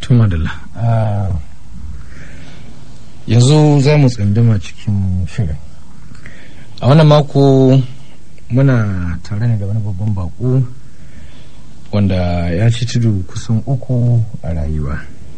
tumadala yanzu za mu tsinduma cikin shirin a wannan mako muna tare ne da wani babban bako wanda ya ci tudu kusan uku a rayuwa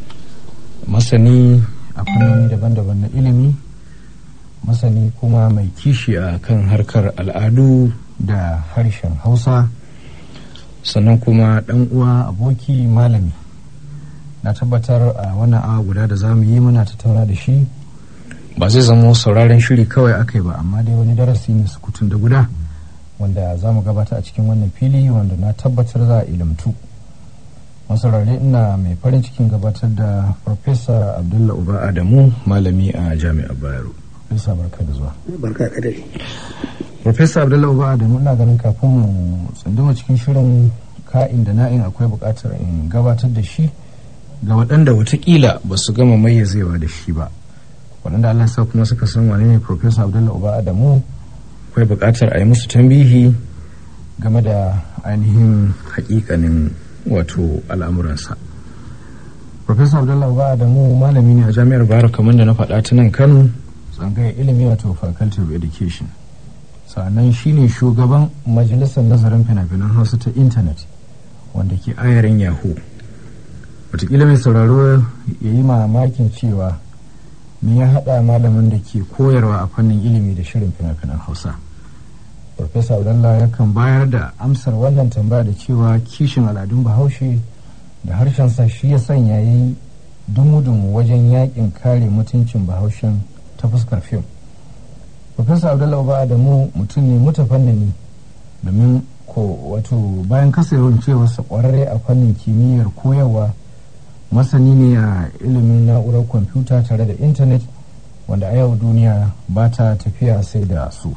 masani a fannoni daban-daban na ilimi masani kuma mai kishi a kan harkar al'adu da harshen hausa sannan kuma dan uwa aboki malami na tabbatar a wannan awa guda da za mu yi muna tattauna da shi ba zai zama sauraren shiri kawai aka yi ba amma dai wani darasi ne sukutun da guda wanda za mu gabata a cikin wannan fili wanda na tabbatar za a ilimtu masarare ina mai farin cikin gabatar da farfesa abdullah uba adamu malami a jami'ar bayero farfesa barka da zuwa barka ka dai farfesa abdullah uba adamu ina ganin kafin mu tsunduma cikin shirin ka'in da na'in akwai buƙatar in gabatar da shi ga waɗanda watakila ba su gama mayyazewa da shi ba waɗanda allah sa kuma suka san wane ne farfesa abdullah uba adamu akwai buƙatar a yi musu tambihi game da ainihin hakikanin wato al'amuransa Profesa Abdullahi ba da mu malami ne a jami'ar Bayero kamar da na faɗa ta nan Kano tsangayar ilimi wato Faculty of Education sannan shine shugaban majalisar nazarin fina-finan hausa ta intanet wanda ke ayarin yahoo wataƙila mai sauraro ya yi mamakin cewa me ya haɗa malamin da ke koyarwa a fannin ilimi da shirin fina-finan hausa Farfesa Abdullah yakan bayar da amsar wannan tambaya da cewa kishin al'adun bahaushe da harshensa shi ya sanya ya yi dumu-dumu wajen yakin kare mutuncin bahaushen ta fuskar fim. Farfesa Abdullah ba da mu mutum ne mutafannani domin ko wato bayan kasarwar cewarsa kwararre a fannin kimiyyar koyarwa masani ne a ilimin na'urar kwamfuta tare da intanet wanda a yau duniya ba ta tafiya sai da su.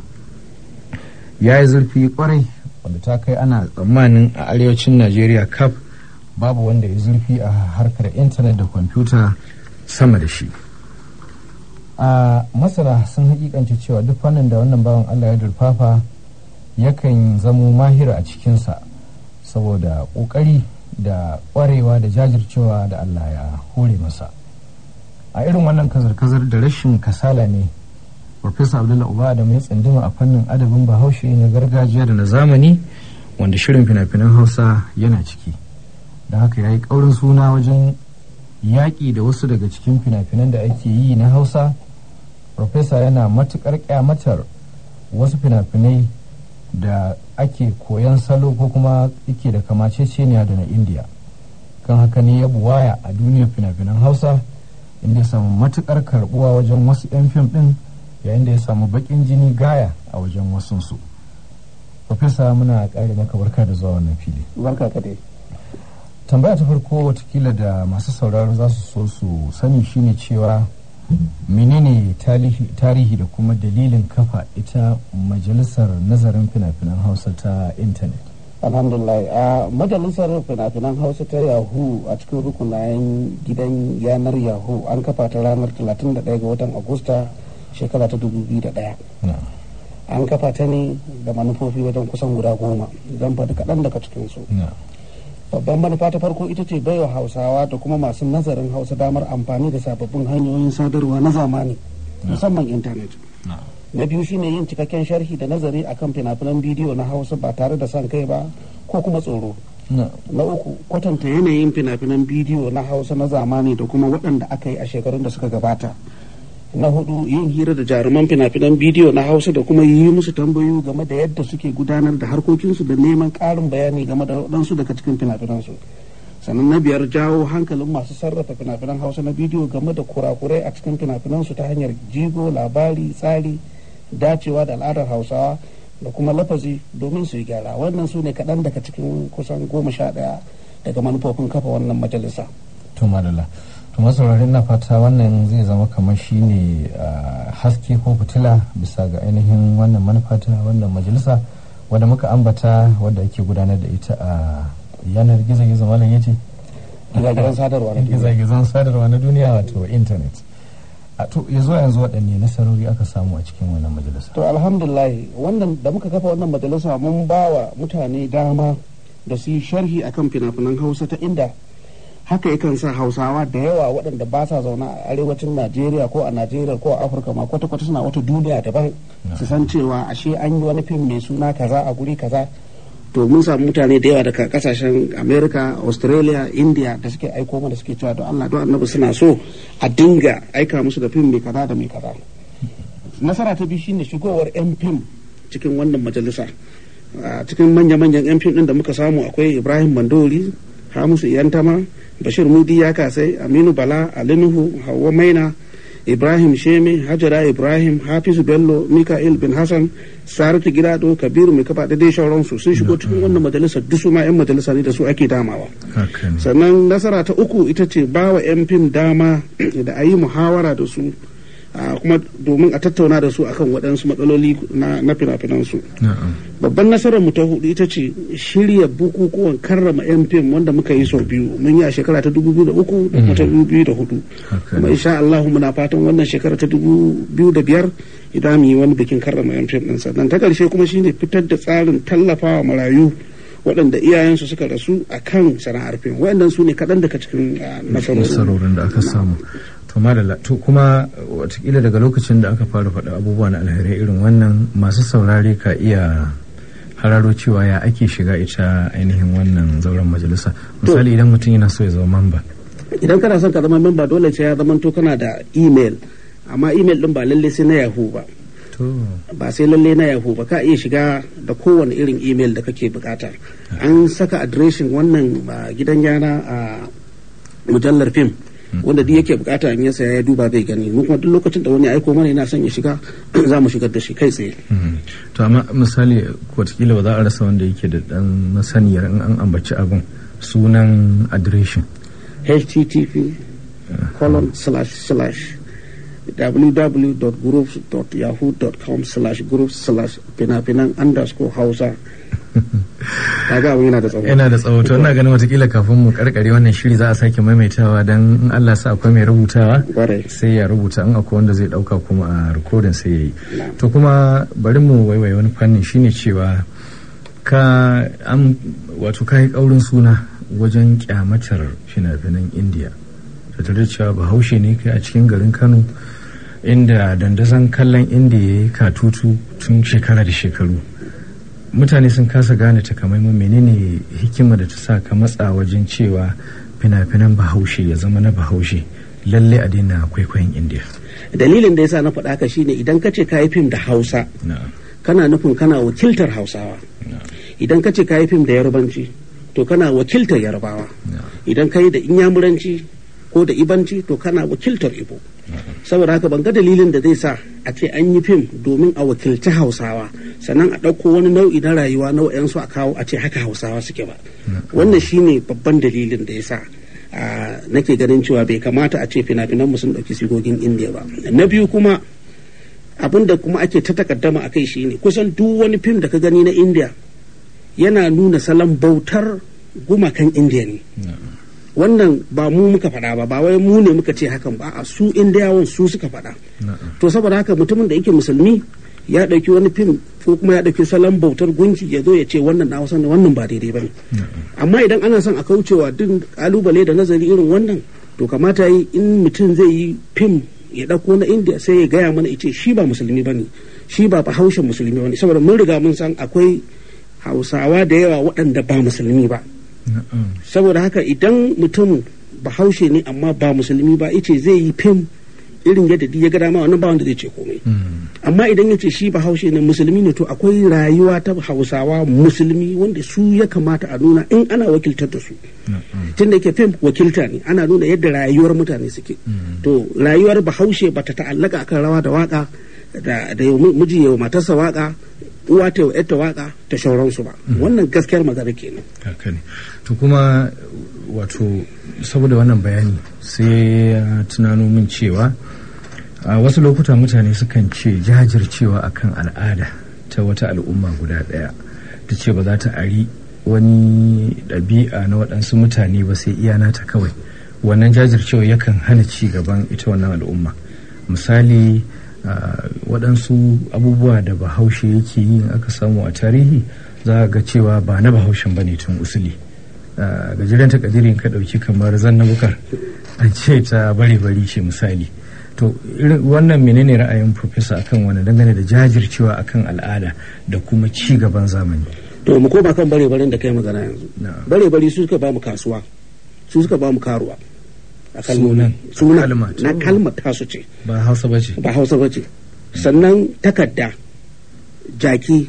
ya yi zurfi kwarai wanda ta kai ana tsammanin a arewacin najeriya kaf babu wanda ya zurfi a harkar intanet da kwamfuta sama da shi a masana sun hakikanci cewa duk fannin da wannan bawan allah ya durfafa yakan zamo mahira a cikinsa saboda ƙoƙari da ƙwarewa da jajircewa da allah ya hore masa a irin wannan kazar-kazar da rashin kasala ne Farfesa Abdullahi Uba da mai tsanduma a fannin adabin Bahaushe na gargajiya da na zamani wanda shirin fina-finan Hausa yana ciki. Da haka ya yi ƙaurin suna wajen yaƙi da wasu daga cikin fina-finan da ake yi na Hausa. Farfesa yana matuƙar ƙyamatar wasu fina-finai da ake koyan salo ko kuma yake da kamaceceniya da na Indiya. Kan haka ne ya buwaya a duniyar fina-finan Hausa inda ya samu matuƙar karɓuwa wajen wasu 'yan fim ɗin yayin da ya samu bakin jini gaya a wajen wasunsu. Profesa muna ƙari maka barka da zuwa wannan fili. barka ka dai Tambaya ta farko watakila da masu sauraro za su so su sani shine cewa menene tarihi da kuma dalilin kafa ita majalisar nazarin fina-finan hausa ta intanet. alhamdulillah a majalisar fina-finan hausa ta yahoo a cikin rukunayen gidan yanar yahoo an kafa ta ranar 31 ga watan agusta shekara ta 2001 an kafa ta ne da manufofi wajen kusan guda goma zan faɗi kaɗan daga cikinsu babban manufa ta farko ita ce baiwa hausawa da kuma masu nazarin hausa damar amfani da sababbin hanyoyin sadarwa na zamani musamman intanet na biyu shine yin cikakken sharhi da nazari akan fina-finan bidiyo na hausa ba tare da son kai ba ko kuma tsoro na uku kwatanta yanayin fina-finan bidiyo na hausa na zamani da kuma waɗanda aka yi a shekarun da suka gabata na hudu yin hira da jaruman fina-finan bidiyo na hausa da kuma yi musu tambayoyi game da yadda suke gudanar da harkokinsu da neman ƙarin bayani game da waɗansu daga cikin fina-finansu sannan na biyar jawo hankalin masu sarrafa fina-finan hausa na bidiyo game da kurakurai a cikin fina-finansu ta hanyar jigo labari tsari dacewa da al'adar hausawa da kuma lafazi domin su yi gyara wannan su ne kaɗan daga cikin kusan goma sha ɗaya daga manufofin kafa wannan majalisa. to madalla to masaurari na fata wannan zai zama kamar shi ne haske ko fitila bisa ga ainihin wannan manufa ta wannan majalisa wadda muka ambata wadda ake gudanar da ita a yanar gizo-gizo malam yace gizagizan sadarwa na duniya gizagizan sadarwa na duniya wato intanet a to ya zuwa yanzu waɗanne nasarori aka samu a cikin wannan majalisa to alhamdulillah wannan da muka kafa wannan majalisa mun ba wa mutane dama da su yi sharhi akan fina-finan hausa ta inda haka yakan sa hausawa da yawa waɗanda ba sa zaune a arewacin najeriya ko a najeriya ko a afirka ma kwata-kwata suna wata duniya daban su san cewa ashe an yi wani fim mai suna kaza a guri kaza to mun samu mutane da yawa daga kasashen america australia india da suke aiko mana suke cewa don allah don annabi suna so a dinga aika musu da fim mai kaza da mai kaza nasara ta biyu shine shigowar yan fim cikin wannan majalisa a cikin manya-manyan yan fim din da muka samu akwai ibrahim mandori hamisu iyantama bashir mudi ya kasai aminu bala alinuhu hawa maina ibrahim sheme hajara ibrahim hafizu bello mika'il bin hassan saratu gidado kabiru mai kafa da dai sauransu sun shigo cikin wannan majalisa duk su ma yan majalisa ne da su ake damawa sannan nasara ta uku ita ce bawa yan fim dama da a yi muhawara da su kuma domin a tattauna da su akan waɗansu matsaloli na fina-finansu babban nasarar mu ta hudu ita ce shirya bukukuwan karrama yan fim wanda muka yi sau biyu mun yi a shekara ta dubu biyu da uku da kuma ta dubu biyu da hudu kuma insha Allah muna fatan wannan shekara ta dubu biyu da biyar idan mu yi wani bikin karrama yan fim ɗin sannan ta ƙarshe kuma shine fitar da tsarin tallafawa marayu waɗanda iyayensu suka rasu a kan sana'ar fim waɗannan su ne kaɗan daga cikin nasarorin da aka samu to madalla to kuma watakila daga lokacin da aka fara faɗa abubuwa na alherai irin wannan masu saurare ka iya hararo cewa ya ake shiga ita ainihin wannan zauren majalisa misali idan mutum yana so ya zama mamba idan kana son ka zama mamba dole sai ya zama to kana da email amma email din ba lalle sai na yahoo ba ba sai lalle na yahoo ba ka iya shiga da kowane irin email da kake bukata an saka adireshin wannan gidan yana a mujallar fim wanda duk yake bukata in ya saya ya duba zai gani mu kuma duk lokacin da wani aiko mana yana son ya shiga za mu shigar da shi kai tsaye to amma misali watakila ba za a rasa wanda yake da dan masaniyar in an ambaci abin sunan adireshin http colon slash slash www.groups.yahoo.com slash groups slash fina-finan underscore hausa kaga abin yana da tsawo yana da tsawo to ina ganin watakila kafin mu karkare wannan shiri za a sake maimaitawa dan in Allah sa akwai mai rubutawa sai ya rubuta in akwai wanda zai dauka kuma a rikodin sai yayi to kuma bari mu waiwaye wani fannin shine cewa ka an wato kai kaurin suna wajen kyamatar fina-finan indiya da tare cewa bahaushe ne kai a cikin garin kano inda dandazon kallon indiya ya yi katutu tun shekara da shekaru mutane sun kasa gane takamaiman menene hikima da ta sa ka matsa wajen cewa fina-finan bahaushe ya zama na bahaushe lalle a daina kwaikwayon indiya dalilin da yasa na faɗa ka shine idan ka ce ka yi fim da hausa kana nufin kana wakiltar hausawa idan ka ce ka yi fim da yarbanci to kana wakiltar yarbawa idan ka yi da inyamuranci ko da ibanci to kana wakiltar ibo saboda haka ban ga dalilin da zai sa a ce an yi fim domin a wakilci hausawa sannan a ɗauko wani nau'i na rayuwa na wa'yansu a kawo a ce haka hausawa suke ba wannan shine babban dalilin da ya sa nake ganin cewa bai kamata a ce fina-finan mu sun ɗauki sigogin indiya ba na biyu kuma abin da kuma ake ta takaddama a kai shine kusan duk wani fim da ka gani na indiya yana nuna salon bautar gumakan indiya ne wannan ba mu muka faɗa ba ba wai mu ne muka ce hakan ba a su indiyawan su suka faɗa to saboda haka mutumin da yake musulmi ya ɗauki wani fim ko kuma ya ɗauki salon bautar gunki ya zo ya ce wannan na hausa ne wannan ba daidai ba ne amma idan ana son a kaucewa duk kalubale da nazari irin wannan to kamata yi in mutum zai yi fim ya ɗauko na indiya sai ya gaya mana ya ce shi ba musulmi ba ne shi ba bahaushen musulmi ba ne saboda mun riga mun san akwai hausawa da yawa waɗanda ba musulmi ba saboda haka idan mutum bahaushe ne amma ba musulmi ba ice zai yi fim irin yadda ya ga dama wannan ba wanda zai ce komai amma idan ya ce shi bahaushe ne musulmi ne to akwai rayuwa ta hausawa musulmi wanda su ya kamata a nuna in ana wakiltar da su tun da yake fim wakilta ne ana nuna yadda rayuwar mutane suke to rayuwar bahaushe bata ta'allaka akan rawa da waka da miji yawa matarsa waka uwa ta ta waka ta shauransu ba wannan gaskiyar magana kenan haka ne to kuma wato saboda wannan bayani sai ya tunano min cewa a wasu lokuta mutane sukan ce jajircewa akan al'ada ta wata al'umma guda ɗaya ta ce ba za ta ari wani ɗabi'a na waɗansu mutane ba sai iya nata kawai wannan jajircewa yakan hana ci gaban ita wannan al'umma misali waɗansu abubuwa da bahaushe yake yi aka samu a tarihi za a ga cewa ba na bahaushen ba ne tun usuli gajeren takadirin ka ɗauki kamar zanna bukar an ce ta bari bari ce misali to wannan menene ra'ayin profesa akan wani dangane da jajircewa akan al'ada da kuma ci gaban zamani to mu koma kan bare barin da kai magana yanzu bare bari su suka ba mu kasuwa su suka ba mu karuwa a kalmomin sunan na kalmar tasu ce ba hausa bace ba hausa bace sannan takarda jaki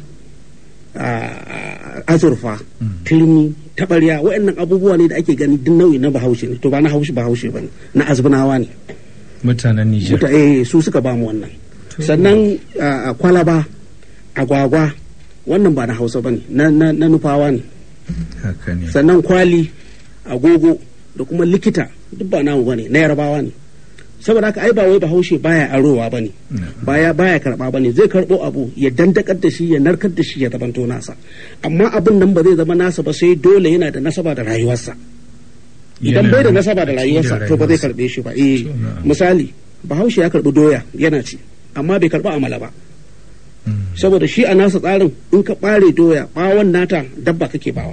azurfa turmi taɓarya waɗannan abubuwa ne da ake gani duk nau'i na bahaushe ne to ba na haushi bahaushe ba ne na azbunawa ne mutanen Nijar eh su suka ba mu wannan sannan kwalaba agwagwa wannan ba na hausa ba ne na nufawa ne sannan kwali agogo da kuma likita duk ba namu ba ne na yarbawa ne saboda haka ai ba wai bahaushe baya arowa bane baya baya karba bane zai karbo abu ya dandakar da shi ya narkar da shi ya zamanto nasa amma abin nan ba zai zama nasa ba sai dole yana da nasaba da rayuwarsa idan bai da nasaba da rayuwarsa to ba zai karbe shi ba eh misali bahaushe ya karbi doya yana ci amma bai karba amala ba saboda shi a nasa tsarin in ka bare doya bawon nata dabba kake bawa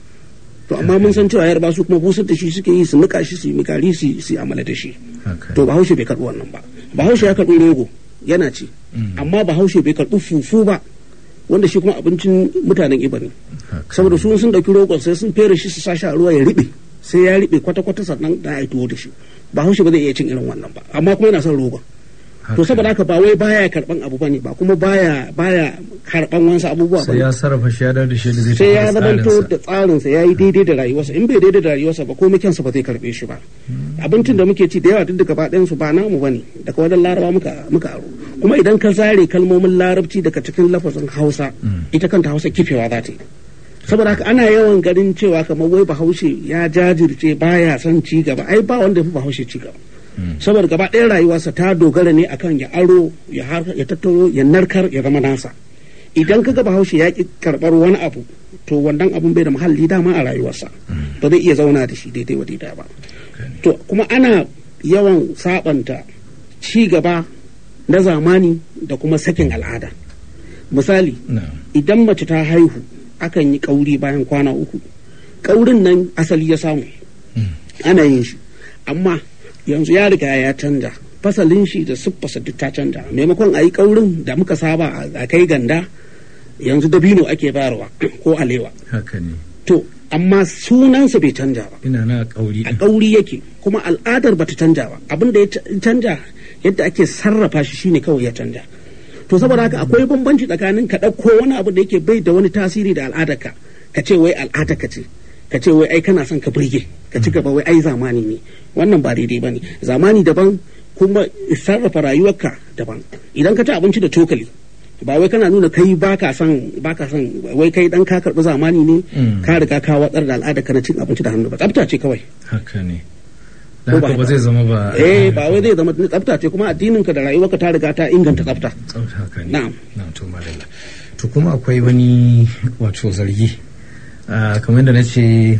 to amma mun san cewa yarba su kuma busar da shi suke yi su nika shi su yi mikari su yi amala da shi to bahaushe bai karɓi wannan ba bahaushe ya karɓi rogo yana ci amma bahaushe bai karɓi fufu ba wanda shi kuma abincin mutanen iba ne saboda su sun ɗauki rogon sai sun fere shi su sa shi a ruwa ya riɓe sai ya riɓe kwata-kwata sannan da ya tuwo da shi bahaushe ba zai iya cin irin wannan ba amma kuma yana son rogon to saboda haka ba wai baya karban abu bane ba kuma baya baya karban wasu abubuwa sai ya sarrafa shi ya da shi da zai sai ya zamanto da tsarin sa yayi daidai da rayuwarsa in bai daidai da rayuwarsa ba komai kyansa ba zai karbe shi ba abincin da muke ci da yawa duk da gaba ɗayan su ba namu bane daga wajen laraba muka muka aro kuma idan ka zare kalmomin larabci daga cikin lafazin hausa ita kanta hausa kifewa za ta yi saboda haka ana yawan ganin cewa kamar wai bahaushe ya jajirce baya son ci gaba ai ba wanda ya fi bahaushe ci gaba saboda gaba ɗaya rayuwarsa ta dogara ne akan ya aro ya tattaro ya narkar ya zama nasa idan ka ga bahaushe ya ki karɓar wani abu to wannan abun bai da muhalli dama a rayuwarsa ba zai iya zauna da shi daidai wa daidai ba to kuma ana yawan sabanta ci gaba na zamani da kuma sakin al'ada misali idan mace ta haihu akan yi kauri bayan kwana uku kaurin nan asali ya samu ana yin shi amma yanzu ya riga ya canja fasalin shi da siffarsa duk ta canja maimakon a yi kaurin da muka saba a kai ganda yanzu dabino ake bayarwa ko alewa haka ne to amma sunansa bai canja ba ina na kauri a kauri yake kuma al'adar bata canja ba abin da ya canja yadda ake sarrafa shi shine kawai ya canja to saboda haka akwai bambanci tsakanin ka ɗauko wani abu da yake bai da wani tasiri da al'adarka ka ce wai al'adarka ce ka ce wai ai kana son ka burge ka ci gaba wai ai zamani ne wannan ba daidai bane zamani daban kuma sarrafa rayuwarka daban idan ka ci abinci da cokali ba wai kana nuna kai baka son baka son wai kai dan ka karbi zamani ne ka riga ka watsar da al'ada ka na cin abinci da hannu ba tsafta ce kawai haka ne da haka ba zai zama ba eh ba wai zai zama tsafta ce kuma addinin ka da rayuwarka ta riga ta inganta tsafta tsafta haka ne na'am na'am to madalla to kuma akwai wani wato zargi kamar da na ce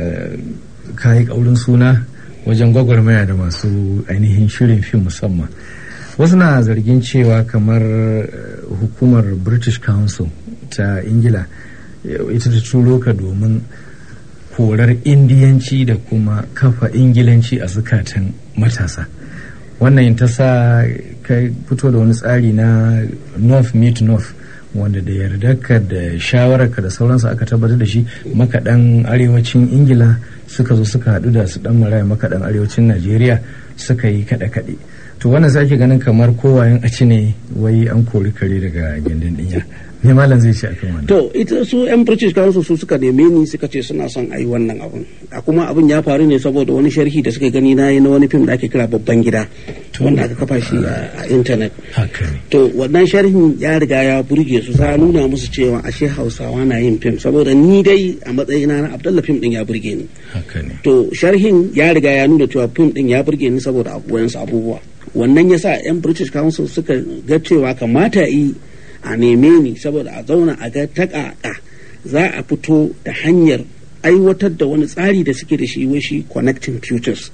ka yi ƙaurin suna wajen gwagwarmaya da masu ainihin shirin fim musamman wasu na zargin cewa kamar hukumar british council ta ingila ita ta turo ka domin korar indiyanci da kuma kafa ingilanci a zukatan matasa wannan ta sa ka fito da wani tsari na north meet north wanda da yardarka da shawararka da sauransu aka tabbatar da shi makaɗan arewacin ingila suka zo suka haɗu da su ɗan maraya makaɗan arewacin najeriya suka yi kaɗe-kaɗe to wannan sake ganin kamar kowayen a ci ne wai an kori kare daga gindin ɗinya me malam zai ce akan wannan to ita su yan british council su suka neme ni suka ce suna son a yi wannan abun a kuma abin ya faru ne saboda wani sharhi da suka gani na yi na wani fim da ake kira babban gida wanda aka kafa shi a intanet to wannan sharhin ya riga ya burge su sa nuna musu cewa ashe hausawa na yin fim saboda ni dai a matsayina na abdallah fim din ya burge ni to sharhin ya riga ya nuna cewa fim din ya burge ni saboda wayansu abubuwa wannan yasa yan british council suka ga cewa kamata yi a neme ni saboda a zauna a ga takaka za a fito da hanyar aiwatar da wani tsari da suke da shi wai shi connecting futures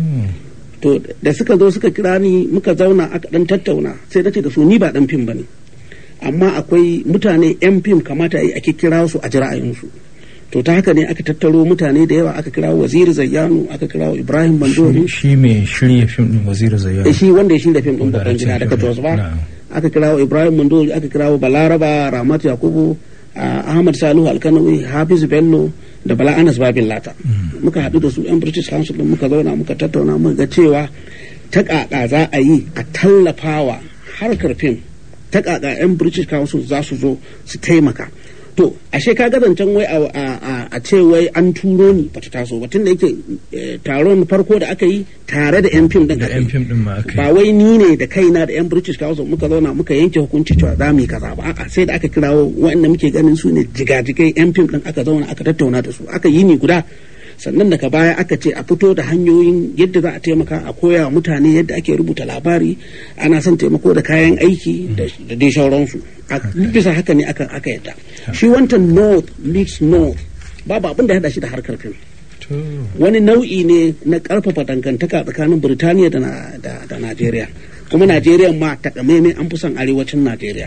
to da suka zo suka kira ni muka zauna aka dan tattauna sai na ce da su ni ba dan fim bane amma akwai mutane yan fim kamata yi ake kira su a ji ra'ayinsu to ta haka ne aka tattaro mutane da yawa aka kirawo waziri zayyanu aka kirawo ibrahim bandori shi mai shirya fim din waziri zayyanu shi wanda ya shirya fim din babban gida daga jos ba aka kirawo ibrahim mandori aka kirawo balaraba ramat yakubu ahmad salihu alkanawi hafiz bello da bala anas babin lata muka haɗu da su yan british council din muka zauna muka tattauna muka ga cewa ta ƙaƙa za a yi a tallafawa harkar fim ta ƙaƙa yan british council za su zo su taimaka to ashe ka ga zancen wai a ce wai an turo ni bata taso ba tunda yake taron farko da aka yi tare da yan fim din ba wai ni ne da kaina da yan british council muka zauna muka yanke hukunci cewa za mu yi kaza ba a'a sai da aka kirawo waɗanda muke ganin su ne jigajigai yan fim din aka zauna aka tattauna da su aka yi ni guda sannan daga baya aka ce a fito da hanyoyin yadda za a taimaka a koya wa mutane yadda ake rubuta labari ana son taimako da kayan aiki da dai sauransu bisa haka ne aka yadda shi wancan north meets north babu abin da ya hada shi da harkar fim wani nau'i ne na karfafa dangantaka tsakanin birtaniya da najeriya kuma najeriya ma takamaimai an fi son arewacin najeriya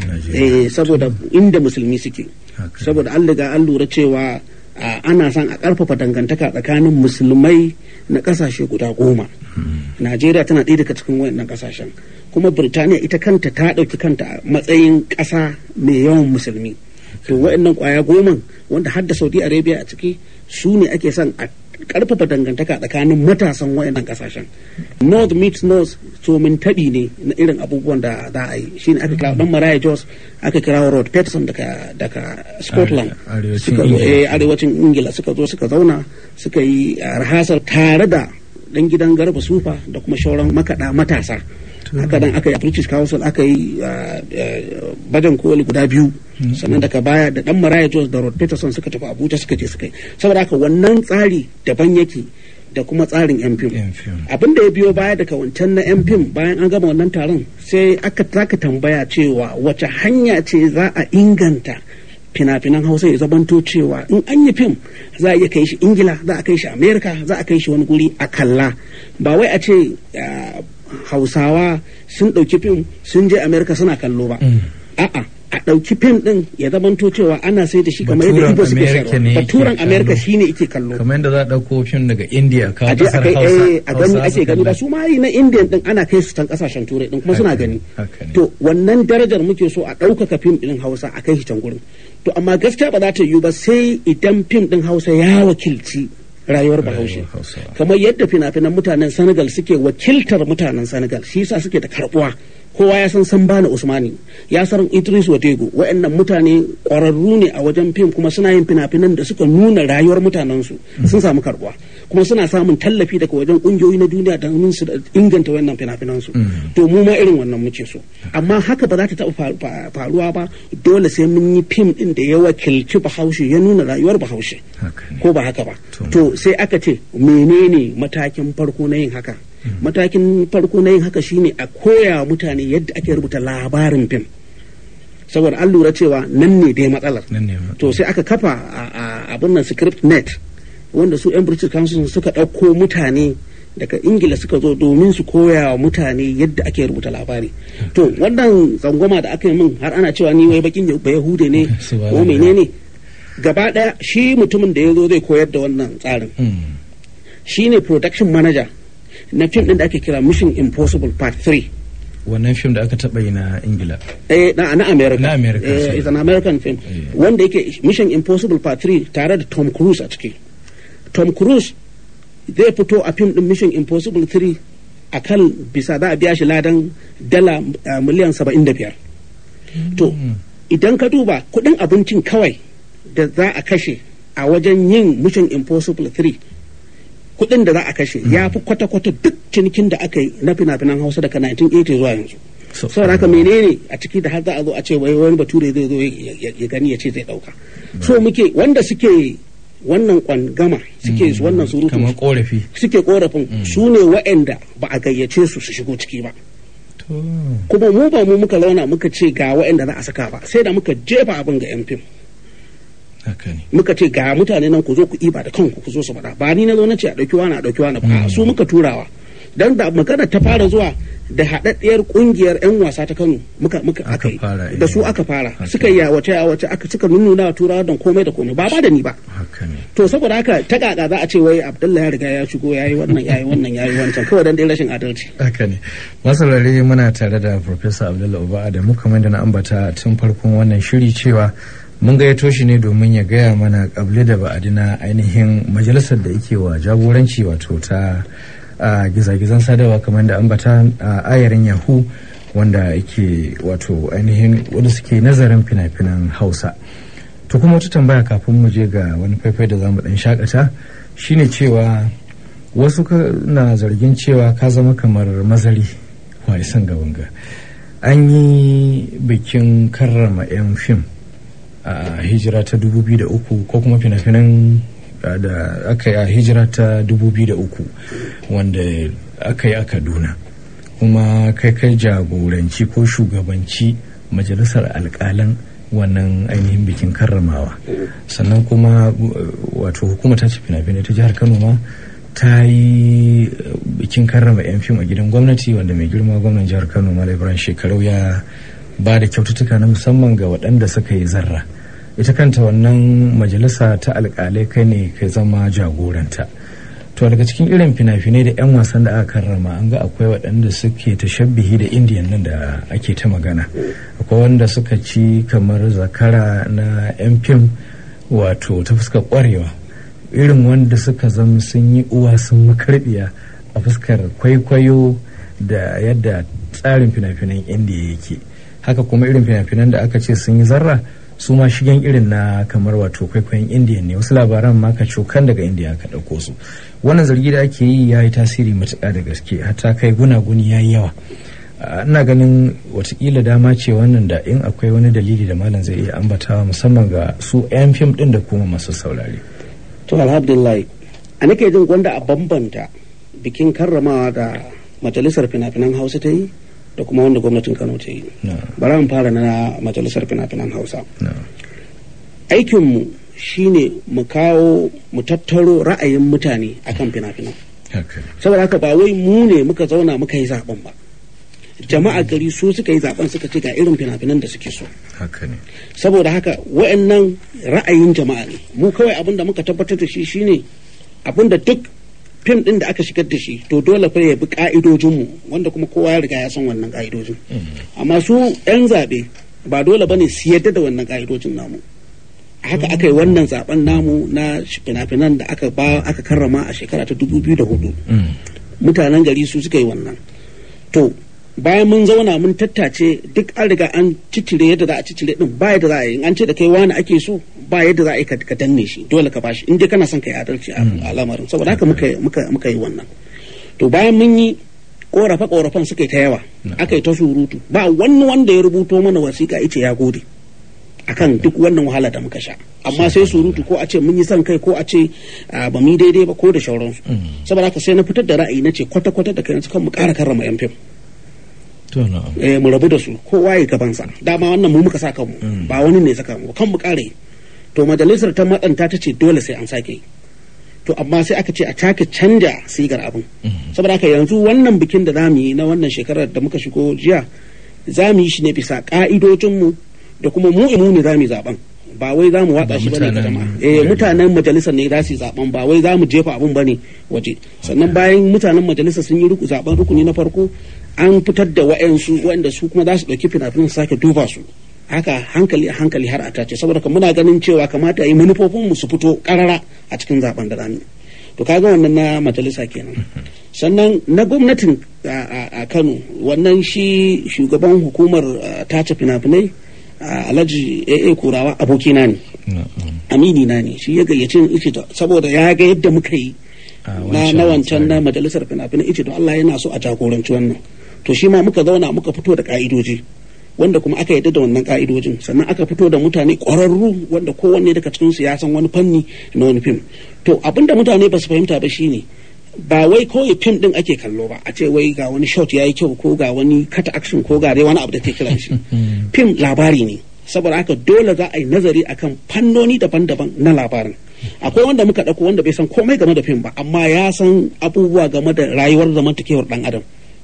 saboda inda musulmi suke saboda an riga an lura cewa ana son a karfafa dangantaka tsakanin musulmai na kasashe guda goma najeriya tana ɗaya daga cikin wayannan kasashen kuma birtaniya ita kanta ta ɗauki kanta a matsayin ƙasa mai yawan musulmi to wayannan ƙwaya goman wanda har da saudi arabia a ciki su ne ake son a karfafa dangantaka tsakanin matasan wayannan kasashen north meets north to min taɓi ne na irin abubuwan da za a yi shine aka kira dan maraya jos aka kira rod peterson daga daga scotland suka zo arewacin ingila suka zo suka zauna suka yi rahasar tare da dan gidan garba sufa da kuma shauran makaɗa matasa haka dan aka yi british council aka yi bajan koli guda biyu sannan daga baya da dan maraya jos da rod peterson suka tafi abuja suka je suka yi saboda haka wannan tsari daban yake da kuma tsarin yan fim abin da ya biyo baya daga wancan na yan fim bayan an gama wannan taron sai aka taka tambaya cewa wace hanya ce za a inganta fina-finan hausa ya zamanto cewa in an yi fim za a iya kai shi ingila za a kai shi amerika za a kai shi wani guri a kalla ba wai a ce hausawa sun ɗauki fim sun je amerika suna kallo ba a'a a ɗauki fim ɗin ya zamanto cewa ana sai da shi kamar yadda ibo suke sayarwa baturan amerika shi ne ike kallo kamar yadda za a ɗauko fim daga india ka a kasar hausa a gani ake gani ba su ma yi na india ɗin ana kai su can kasashen turai ɗin kuma suna gani to wannan darajar muke so a ɗaukaka fim ɗin hausa a kai shi can gurin to amma gaskiya ba za ta yiwu ba sai idan fim ɗin hausa ya wakilci rayuwar bahaushe kamar yadda fina-finan mutanen senegal suke wakiltar mutanen senegal shi yasa suke da karbuwa kowa ya san sambana usmani ya san idris watego waɗannan mutane ƙwararru ne a wajen fim kuma suna yin fina-finan da suka nuna rayuwar mutanensu sun samu karbuwa kuma suna samun tallafi daga wajen ƙungiyoyi na duniya don su inganta wannan fina-finan su to mu ma irin wannan muke so amma haka ba za ta taɓa faruwa ba dole sai mun yi fim ɗin da ya wakilci bahaushe ya nuna rayuwar bahaushe ko ba haka ba to sai aka ce menene matakin farko na yin haka matakin farko na yin haka shine a koya mutane yadda ake rubuta labarin fim saboda an lura cewa nan ne dai matsalar to sai aka kafa abin nan script net wanda su 'yan british council suka ɗauko mutane daga ingila suka zo domin su koya wa mutane yadda ake rubuta labari to wannan tsangwama da aka yi min har ana cewa ni wai bakin yahude ne ko menene gaba ɗaya shi mutumin da ya zo zai koyar da wannan tsarin shi ne production manager na fim din da ake kira mission impossible part 3 wannan fim da aka taba yi na ingila eh na na america na america eh, it's an american film wanda yake mission impossible part 3 tare da tom cruise a ciki tom cruise zai fito a fim din mission impossible 3 a kan bisa za a biya shi ladan dala miliyan 75 to idan ka duba kudin abincin kawai da za a kashe a wajen yin mission impossible 3 kuɗin da za a kashe ya fi kwata-kwata duk cinikin da aka yi na fina-finan hausa daga 1980 zuwa yanzu saboda haka menene a ciki da har za a zo a ce wai wani bature zai zo ya gani ya ce zai ɗauka so muke wanda suke wannan kwangama suke wannan surutu kamar korafi suke korafin su ne wa'anda ba a gayyace su su shigo ciki ba kuma mu ba mu muka launa muka ce ga wa'anda za a saka ba sai da muka jefa abin ga yan fim muka ce ga mutane nan ku zo ku iba da kanku ku zo su faɗa ba ni na zo na ce a ɗauki wani a ɗauki wani ba su muka turawa dan da magana ta fara zuwa da haɗaɗɗiyar ƙungiyar 'yan wasa ta Kano muka muka Aka aka yi fara, eh. da su aka fara Haka. suka yi yawace yawace aka suka nuna wa turawa don komai da komai ba ba da ni ba haka ne to saboda haka ta kaka za a ce wai Abdullahi ya riga ya shigo yayi wannan yayi wannan yayi wancan kawai dan dai rashin adalci haka ne masarare muna tare da Professor Abdullahi Uba Adamu kamar da na ambata tun farkon wannan shiri cewa mun gayyato shi ne domin ya gaya mana kable da ba'adi na ainihin majalisar da yake wa jagoranci wato ta a gizagizan sadarwa kamar da ambata a ayarin yahoo wanda yake wato ainihin wanda suke nazarin fina-finan hausa to kuma wata tambaya kafin mu je ga wani faifai da zamu dan shakata shine cewa wasu ka- na zargin cewa ka zama kamar mazari warisan gaban ga an yi bikin karrama 'yan fim a hijira ta 2003 ko kuma fina-finan uh, da aka yi a hijira ta 2003 wanda aka yi a kaduna kuma kai kai jagoranci ko shugabanci majalisar alkalan wannan ainihin bikin karramawa sannan kuma uh, wato hukumar ta ce fina-finai ta jihar kano ma ta yi uh, bikin karrama 'yan fim a gidan gwamnati wanda mai girma gwamnan jihar kano malam ibrahim shekarau ya ba da kyaututtuka na musamman ga waɗanda suka yi zarra ita kanta wannan majalisa ta alƙalai kai ne kai zama jagoranta to daga cikin irin fina-finai da 'yan wasan da aka karrama an ga akwai waɗanda suke tashabbihi da indiyan nan da ake ta magana akwai wanda suka ci kamar zakara na 'yan fim wato ta fuskar ƙwarewa irin wanda suka zama sun yi uwa sun makarbiya a fuskar kwaikwayo da yadda tsarin fina-finan indiya yake haka kuma irin fina-finan da aka ce sun yi zarra su ma shigen irin na kamar wato kwaikwayon indiya ne wasu labaran ma ka cokan daga indiya aka ɗauko su wannan zargi da ake yi ya yi tasiri matuƙa da gaske hatta kai gunaguni ya yi yawa Ah, ina ganin watakila dama ce wannan da in akwai wani dalili da malam zai iya ambatawa musamman ga su 'yan fim ɗin da kuma masu saurare to alhamdulillah a nake jin gwanda a bambanta bikin karramawa da majalisar fina-finan hausa ta yi da kuma wanda gwamnatin kano ta yi na bari mu fara na majalisar fina-finan hausa na aikinmu shine mu kawo mu tattaro ra'ayin mutane akan fina-finan haka ne saboda haka ba wai mu ne muka zauna muka yi zaben ba jama'a gari su suka yi zaben suka ce ga irin fina-finan da suke so haka ne saboda haka wa'annan ra'ayin jama'a ne mu kawai abin da muka tabbatar da shi shine abin da duk fim din da aka shigar da shi to dole fa ya bi ka'idojinmu wanda kuma kowa ya riga ya san wannan ka'idojin amma su 'yan zaɓe ba dole bane su yadda da wannan ka'idojin namu haka aka yi wannan zaben namu na fina-finan da aka ba aka karrama a shekara ta 2004 Mm. mutanen gari su suka yi wannan to bayan mun zauna mun tattace duk an riga an cicire yadda za a cicire din ba yadda za a yi in an ce da kai wani ake so ba yadda za a yi ka ka danne shi dole ka bashi in dai kana son ka yi adalci a a lamarin saboda haka muka muka muka yi wannan to bayan mun yi korafe korafen suka yi ta yawa aka yi ta surutu ba wani wanda ya rubuto mana wasiƙa ice ya gode akan duk wannan wahala da muka sha amma sai surutu ko a ce mun yi son kai ko a ce ah, ba mu yi daidai ba ko da shauransu saboda haka sai na fitar da ra'ayi na ce kwata-kwata da kai kan mu ƙara karrama yan fim to na'am eh, mu rabu da su kowa ya gabansa dama wannan mu muka sa kanmu ba wani ne ya saka mu kan mu ƙara yi to majalisar ta matsanta ta ce dole sai an sake yi to amma sai aka ce a take canja sigar abin saboda haka yanzu wannan bikin da zamu yi na wannan shekarar da muka shigo jiya za mu yi shi ne bisa ka'idojinmu da kuma mu imu ne za mu yi zaben ba wai za mu watsa Ba shi bane ga mutanen jama'a gari. eh mutanen majalisar ne za su yi zaben ba wai za mu jefa abun bane waje sannan bayan mutanen majalisar sun yi ruku zaben rukuni na farko an fitar da wa'ansu waɗanda su kuma za su ɗauki fina-finan su sake duba su haka hankali a hankali har a tace saboda ka muna ganin cewa kamata a yi manufofinmu su fito karara a cikin zaben da zamu yi. to kaga wannan na majalisa kenan sannan na gwamnatin a- a a kano wannan shi shugaban hukumar ah, tace fina-finai ah, alhaji aa kurawa abokina ne na'am amini na ne shi ya gayyace ni ice to- saboda ya ga yadda muka yi A na na wancan na majalisar fina-finai ice to Allah yana so a jagoranci wannan to shi ma muka zauna muka fito da ka'idoji wanda kuma aka yadda da wannan ka'idojin sannan aka fito da mutane ƙwararru wanda kowanne daga cikin su ya san wani fanni na wani fim to abinda mutane ba su fahimta ba shine ba wai kawai fim din ake kallo ba a ce wai ga wani shot yayi kyau ko ga wani cut action ko ga dai wani abu da ke kiran shi fim labari ne saboda haka dole za a yi nazari akan fannoni daban-daban na labarin akwai wanda muka ɗauko wanda bai san komai game da fim ba amma ya san abubuwa game da rayuwar zamantakewar ɗan adam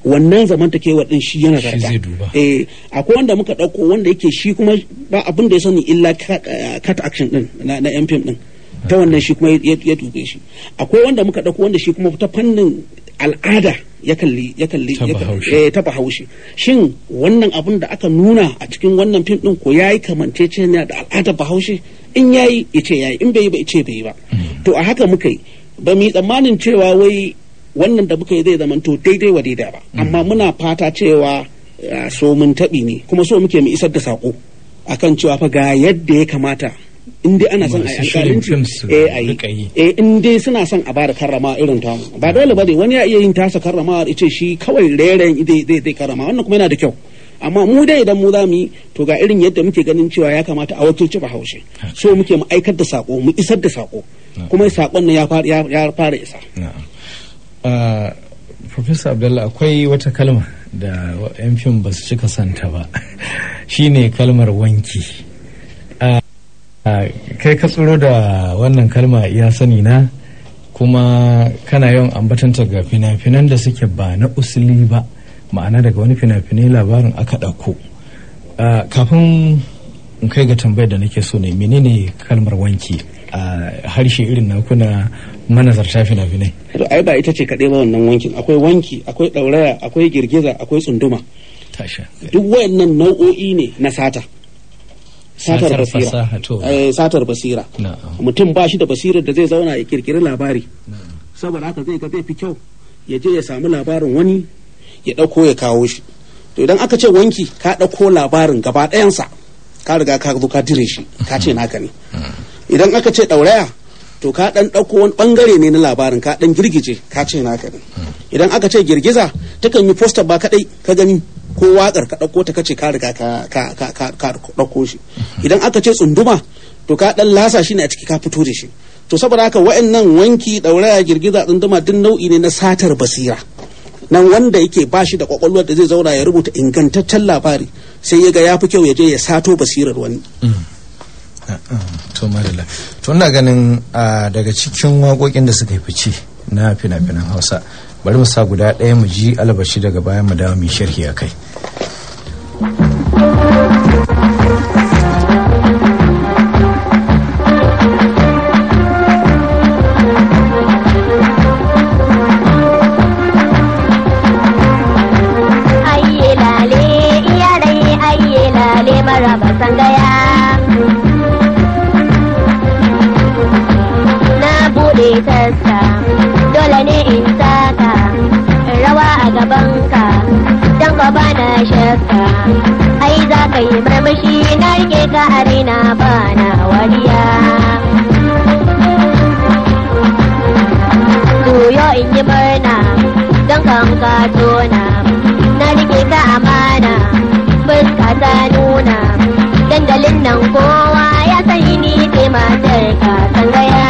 wannan zamantakewar din shi yana Shi zarga zai duba. eh akwai wanda muka ɗauko wanda yake shi kuma ba abin da ya sani illa cut, eh, cut action din na, na yan fim din ta wannan shi kuma ya ya dube shi akwai wanda muka ɗauko wanda shi kuma ta fannin al'ada ya kalli ya kalli Ta ya kalli- Bahaushe. eh, ta bahaushe shin wannan abin da aka nuna a cikin wannan fim din ko yayi kamanceceniya da al'adar bahaushe in yayi ya ce yayi in bai yi ba ya ce bai yi ba to a haka muka yi ba mu yi tsammanin cewa wai wannan da muka yi zai zamanto daidai wa daidai ba amma muna fata cewa ah, so mun taɓi ne kuma so muke mu isar da saƙo akan cewa fa ga yadda ya kamata in dai ana son a yi Masu shirin alƙalanci fim su eh a yi rika yi. eh in dai suna son a bada karrama irin tamu ba dole ba ne wani ya iya yin tasa karrama ya ce shi kawai rairayin zai zai zai karrama wannan kuma yana da kyau amma mu dai idan mu za mu yi to ga irin yadda muke ganin cewa ya kamata a wakilci bahaushe so muke mu aikar da sako mu isar da sako kuma sakon nan ya fara ya ya fara isa na'am Ah, Professor Abdullah akwai wata kalma da wa- 'yan fim ba su cika santa ba shine kalmar wanki Ah, ah, kai ka tsoro da wannan kalma ya sani na kuma kana yawan ambatanta ga fina-finan da suke ba na usuli ba ma'ana daga wani fina-finai labarin aka ɗauko Ah, kafin in kai ga tambayar da nake so ne menene kalmar wanki a harshe irin na kuna manazarta fina-finai to ai ba ita ce kaɗai ba wannan wankin akwai wanki akwai ɗauraya akwai girgiza akwai tsunduma tasha duk wayannan nau'o'i ne na sata satar Satar basira fasaha, to. Eh, satar basira na'am mutum ba shi da basirar da zai zauna ya kirkiri labari saboda haka zai ga zai fi kyau ya je ya samu labarin wani ya ɗauko ya kawo shi to idan aka ce wanki ka ɗauko labarin gaba ɗayansa ka riga ka zo ka dire shi ka ce naka ne idan aka ce ɗauraya to ka ɗan ɗauko wani ɓangare ne na labarin ka ɗan girgije ka ce naka ne idan aka ce girgiza takan yi poster ba kaɗai ka gani ko waƙar ka ɗauko ta kace ka riga ka ka ka ka ka ɗauko shi idan aka ce tsunduma to ka ɗan lasa shi ne a ciki ka fito da shi to saboda haka wa'annan wanki ɗauraya girgiza tsunduma duk nau'i ne na satar basira nan wanda yake ba shi da kwakwalwar da zai zauna ya rubuta ingantaccen labari sai ya ga ya fi kyau ya je ya sato basirar wani to madalla to ina ganin ah, daga cikin waƙoƙin da suka yi fice na fina-finan hausa bari mu sa guda ɗaya mu ji albashi daga bayan mu dawo mu yi sharhi a kai ayye lale iyarai ayye lale maraba sangaya na bude taska dole ne in saka in rawa a gabanka don ka bana shakka ai za ka yi murmushi na rike ka a raina bana wariya Juyo in yi murna don kan ka tona na rike ka amana fuska ta nuna dandalin nan kowa ya sani ni ce matar ka sangaya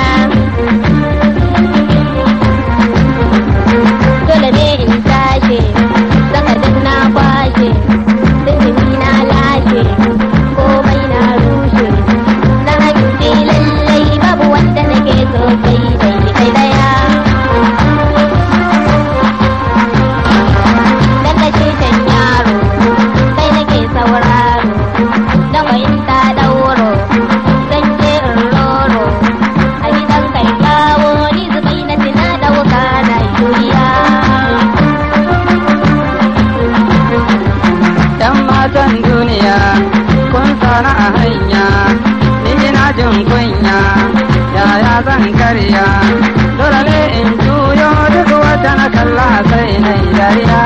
dole ne in tashi saka duk na kwashe sirri na lashe komai na rushe na hanci lallai babu wanda nake so sai dai kai daya dan da shan yaro kai nake sauraro na fahimta dauro zan je in roro a gidan kai kawo ni zubai na tina dauka na duniya ‘Yan matan duniya kun sana a hanya, ni ina jin kunya, yaya zan karya, dole in juyo duk wata na kalla sai na yi dariya.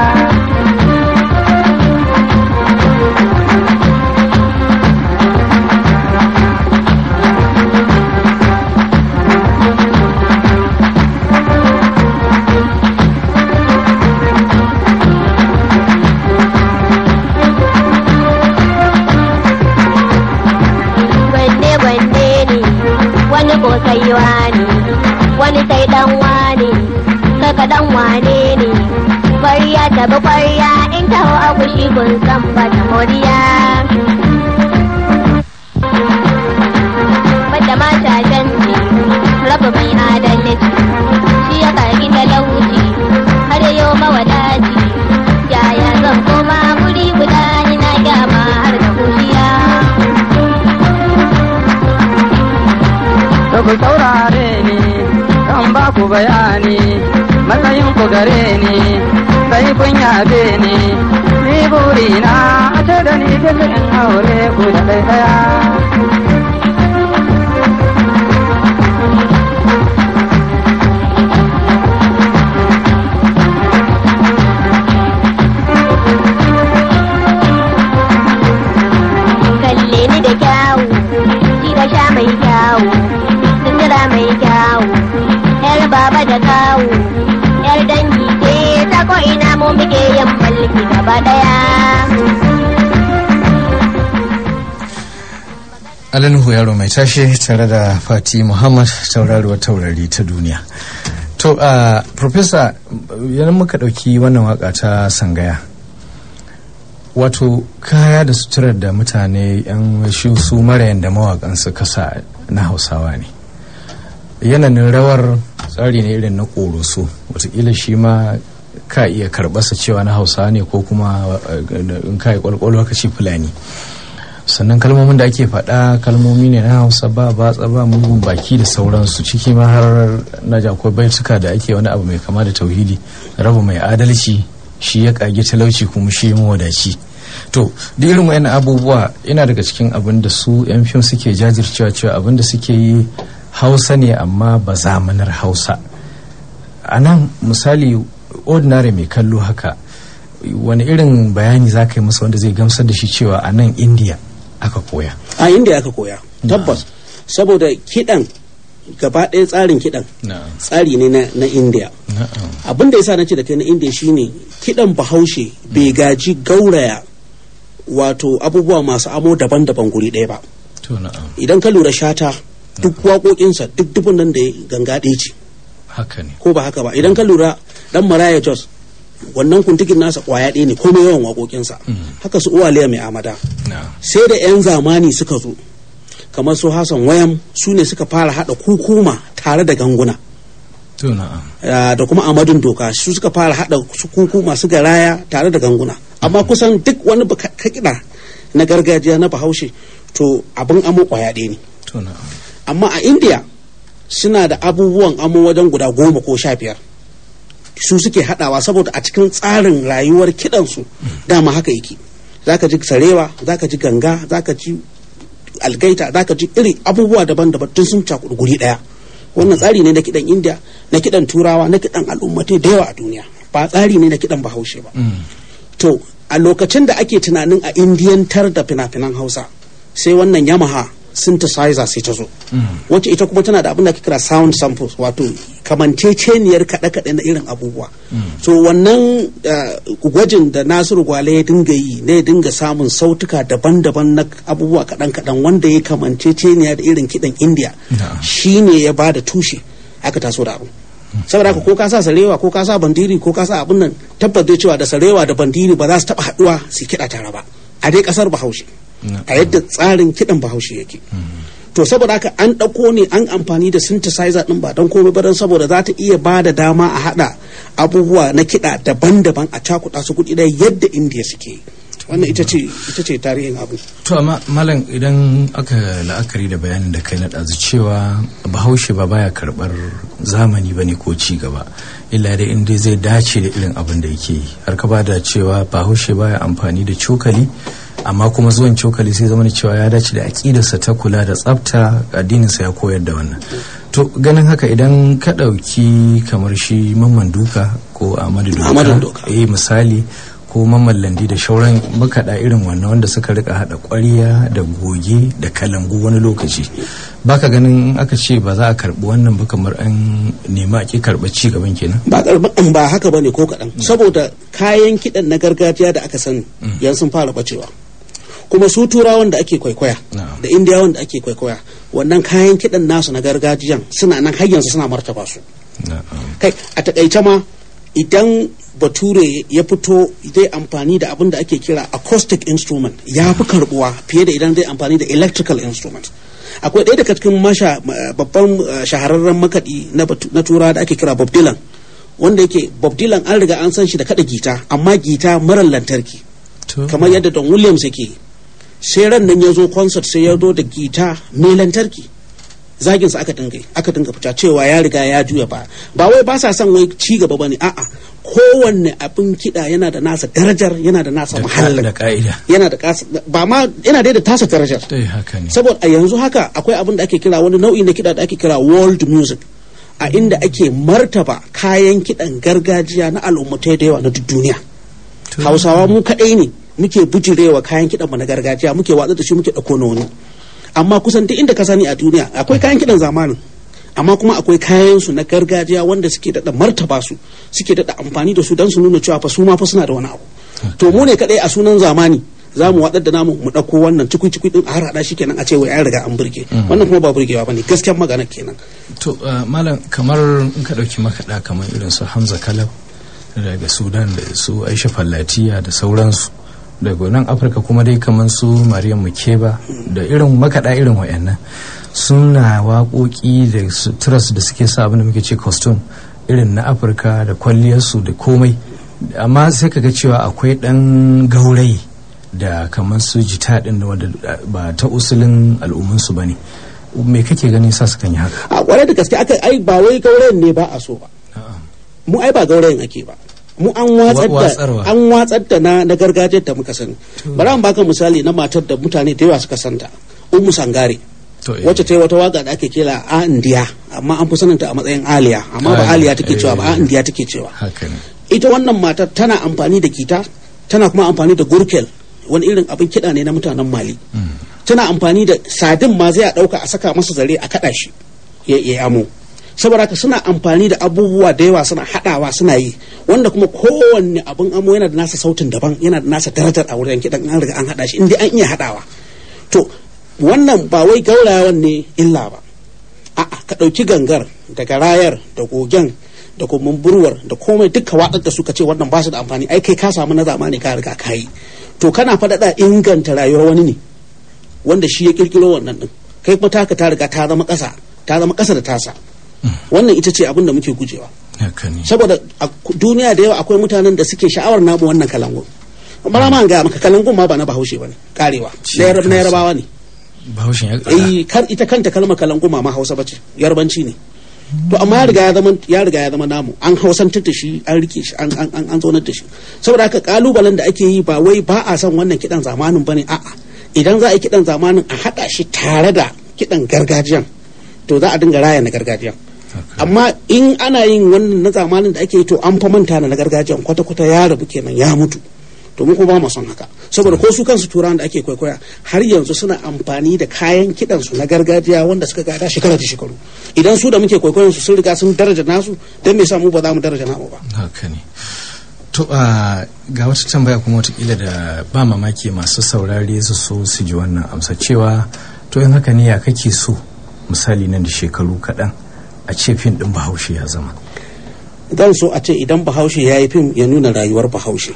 wanne wanne ne wani ko sai wani wani sai dan wani kaka dan wane ne ƙwarya ta bi ƙwarya in taho a kushi kun san ba ta moriya bada ma shashanci rabu mai adalci shi ya karki talauci har yau mawadaci bayani matsayin ku gare ni sai kun yabe ni ni burina a ce da ni bisa in aure ku da ɗaya kalle ni da kyawu ci da sha mai kyawu sutura mai kyawu yar baba da kawu yar dangi ce ta ko ina mu muke yin mulki gaba daya Alanuhu yaro mai tashe tare da Fati Muhammad tauraruwar taurari ta duniya. To, uh, Profesa, yana muka ɗauki wannan waka ta sangaya. Wato, kaya da suturar da mutane 'yan shi su marayan da mawakan su kasa na Hausawa ne. Yananin rawar tsari ne irin na ƙoroso, watakila shi ma ka iya karɓarsa cewa na Hausawa ne ko kuma uh, in ka yi ƙwalƙwalwa ka ce Fulani. sannan kalmomin da ake faɗa kalmomi ne na hausa ba batsa ba mugun baki da sauransu ciki ma har na ji akwai baituka da ake wani abu mai kama da tauhidi rabu mai adalci shi ya kage talauci kuma shi mawadaci to duk irin wayannan abubuwa ina daga cikin abin da su yan fim suke jajircewa cewa abin da suke yi hausa ne amma ba zamanar hausa a nan misali ordinary mai kallo haka wani irin bayani za ka yi masa wanda zai gamsar da shi cewa a nan india aka koya a inda aka koya tabbas saboda kidan gaba ɗaya tsarin kidan tsari ne na, na india abin da yasa na ce da kai na india shine kidan bahaushe bai gaji gauraya wato abubuwa masu amo daban-daban guri ɗaya ba to na'am idan ka lura shata duk waƙoƙinsa duk dubun nan da ya ganga ɗaya ce haka ne ko ba haka ba idan ka lura dan maraya jos wannan kuntukin nasa kwaya ɗaya ne komai yawan waƙoƙinsa haka su uwaliya mai amada na'am sai da 'yan zamani suka zo kamar su hassan wayam su ne suka fara haɗa kukuma tare da ganguna to na'am Ah, da kuma amadun doka su suka fara haɗa su kukuma su garaya tare da ganguna amma kusan duk wani baka- ka kiɗa na gargajiya na bahaushe to abin amo kwaya ɗaya ne to na'am amma a india suna da abubuwan amo wajen guda goma ko sha biyar su suke haɗawa saboda a cikin tsarin rayuwar kiɗansu dama haka yake zaka ji sarewa zaka ji ganga zaka ji algaita zaka ji iri abubuwa daban-daban tun sun cakuɗu guri ɗaya wannan tsari ne na kiɗan india na kiɗan turawa na kiɗan al'ummatai da yawa a duniya ba tsari ne na kiɗan bahaushe ba to a lokacin da ake tunanin a indiyantar da fina-finan hausa sai wannan yamaha synthesizer sai ta zo wacce ita kuma tana da abin da ake kira sound samples wato kamanceceniyar kaɗe-kaɗe na irin abubuwa so wannan uh, gwajin da nasiru gwale ya dinga yi ne ya dinga samun sautuka daban-daban na abubuwa kaɗan-kaɗan wanda ya kamanceceniya da irin kiɗan india Na'am. shine ya ba da tushe aka taso da abin saboda haka ko ka sa sarewa ko ka sa bandiri ko ka sa abin nan tabbas dai cewa da sarewa da bandiri ba za su taba haduwa su kiɗa tare ba a dai kasar bahaushe a yadda tsarin kiɗan bahaushe yake to saboda haka an ɗauko ne an amfani da synthesizer ɗin ba don komai ba don saboda za ta iya ba da dama a haɗa abubuwa na kiɗa daban-daban a cakuɗa su kuɗi ɗaya yadda indiya suke yi wannan ita ce ita ce tarihin abu to amma malam idan aka la'akari da bayanin da kai na ɗazu cewa bahaushe ba baya karɓar zamani ba ne ko ci gaba illa dai inda zai dace da irin abin da yake yi har ka ba da cewa bahaushe baya amfani da cokali amma kuma zuwan cokali sai zama da cewa ya dace da aƙidarsa ta kula da tsafta addininsa ya koyar da wannan to ganin haka idan ka ɗauki kamar shi mamman duka ko amadu Ahmadu duka Doka. eh misali ko mamman landi da shauran makaɗa irin wannan wanda suka rika haɗa ƙwarya da goge da kalangu wani lokaci baka ganin in aka ce ba za a karɓi wannan ba kamar an nema ake karɓa ci gaban kenan ba karɓar ba haka bane ko kaɗan saboda kayan kiɗan na gargajiya da aka sani yanzu sun fara bacewa kuma su turawan da ake kwaikwaya Na'am. da indiyawan da ake kwaikwaya wannan kayan kiɗan nasu na gargajiyan suna nan har yanzu suna martaba su na'am kai a takaice ma idan bature ya fito zai amfani da abin da ake kira acoustic instrument ya fi karbuwa fiye da idan zai amfani da electrical instrument akwai ɗaya daga cikin masha ma- babban uh, shahararren makaɗi na batu- na tura da ake kira bob dylan wanda yake bob dylan an riga an san shi da kada gita amma gita marar lantarki to kamar yadda don williams yake sai ran nan ya zo concert sai ya zo da gita mai lantarki zagin sa aka dinga aka dinga fita cewa ya riga ya juya ba ba wai ba sa son wai ci gaba bane a'a kowanne abin kiɗa yana da nasa darajar yana da nasa muhallin da ka'ida yana da kasa ba ma yana dai da tasa darajar dai haka ne saboda a yanzu haka akwai abin da ake kira wani nau'i na kiɗa da ake kira world music a inda ake martaba kayan kiɗan gargajiya na al'ummatai da yawa na duk duniya hausawa mu kaɗai ne muke bujirewa kayan kiɗan mu na gargajiya muke watsa da shi muke ɗauko na wani amma kusan duk inda ka sani a duniya akwai kayan kiɗan zamanin amma kuma akwai kayan su na gargajiya wanda suke daɗa martaba su suke daɗa amfani da su don su nuna cewa fa su ma fa suna da wani abu to mu ne kaɗai a sunan zamani za mu waɗar da namu mu ɗauko wannan cikui cikui ɗin a har haɗa shi kenan a ce wai an riga an burge wannan kuma ba burgewa ba ne gaskiyar magana kenan to uh, malam kamar in ka ɗauki makaɗa kamar irin su hamza kalab daga sudan da su aisha fallatiya da sauransu daga nan afirka kuma dai kamar su maryam mukeba da irin makaɗa irin wayannan suna waƙoƙi da suturas da suke sa abin da muke ce costume irin na afirka da kwalliyarsu da komai amma sai kaga cewa akwai ɗan gaurayi da kamar su jita ɗin da wanda ba ta usulin al'ummansu ba ne me kake ganin sa su kan yi haka a kwarai da gaske aka ai ba wai gaurayen ne ba a so ba mu ai ba gaurayen ake ba mu an watsar da Watsarwa. an watsar da na na gargajiyar da muka sani bari an baka misali na matar da mutane da yawa suka santa ummu sangare To, eh. wacce ta yi wata waka da ake kira a indiya amma an fi saninta a matsayin aliya amma ba Aliya, aliya take cewa ba a eh. indiya take cewa haka ne ita wannan matar tana amfani da gita tana kuma amfani da gurkel wani irin abin kiɗa ne na mutanen mali tana amfani da sadin ma zai a ɗauka a saka masa zare a kaɗa shi ya ya amo saboda haka suna amfani da abubuwa da yawa suna haɗawa suna yi wanda kuma kowanne abin amo yana da nasa sautin daban yana da nasa darajar a wurin kiɗan an riga an haɗa shi inda an iya haɗawa to wannan ba wai gaurayawan ne illa ba a'a ka ɗauki gangar da garayar da gogen da kuma burwar da komai duka watsar da su ka ce wannan ba su da amfani ai kai ka samu na zamani ka riga ka yi to kana faɗaɗa inganta rayuwar wani ne wanda shi ya kirkiro wannan din kai kuma taka ta riga ta zama ƙasa ta zama ƙasa da tasa wannan ita ce abin da muke gujewa haka ne saboda a ku- duniya da yawa akwai mutanen da suke sha'awar namu wannan kalangun bara ma ga maka kalangun ma ba na bahaushe ba ne karewa Shi na Yarab- na kansa. yarabawa ne bahaushen ya eh kar ita kanta kalmar kalangu ma ma hausa bace yarbanci ne to amma ya riga ya zama ya riga ya zama namu an hausantar da shi an rike shi an an an zaunar da shi saboda haka kalubalen da ake yi ba wai ba a son wannan kidan zamanin bane a'a idan za a yi kidan zamanin a hada shi tare da kidan gargajiyan to za a dinga raya na gargajiyan amma in ana yin wannan na zamanin da ake yi to an fa manta na gargajiyan kwata-kwata ya rabu kenan ya mutu to mu kuma ba mu son haka saboda ko su kansu turawan da ake kwaikwaya har yanzu suna amfani da kayan kidan su na gargajiya wanda suka gada shekara da shekaru idan su da muke kwaikwayon su sun riga sun daraja nasu dan me yasa mu ba za mu daraja namu ba haka ne to a ga wata tambaya kuma watakila da ba mamaki masu saurare su so su ji wannan amsa cewa to in haka ne ya kake so misali nan da shekaru kaɗan a ce fim ɗin bahaushe ya zama zan so a ce idan bahaushe ya yi fim ya nuna rayuwar bahaushe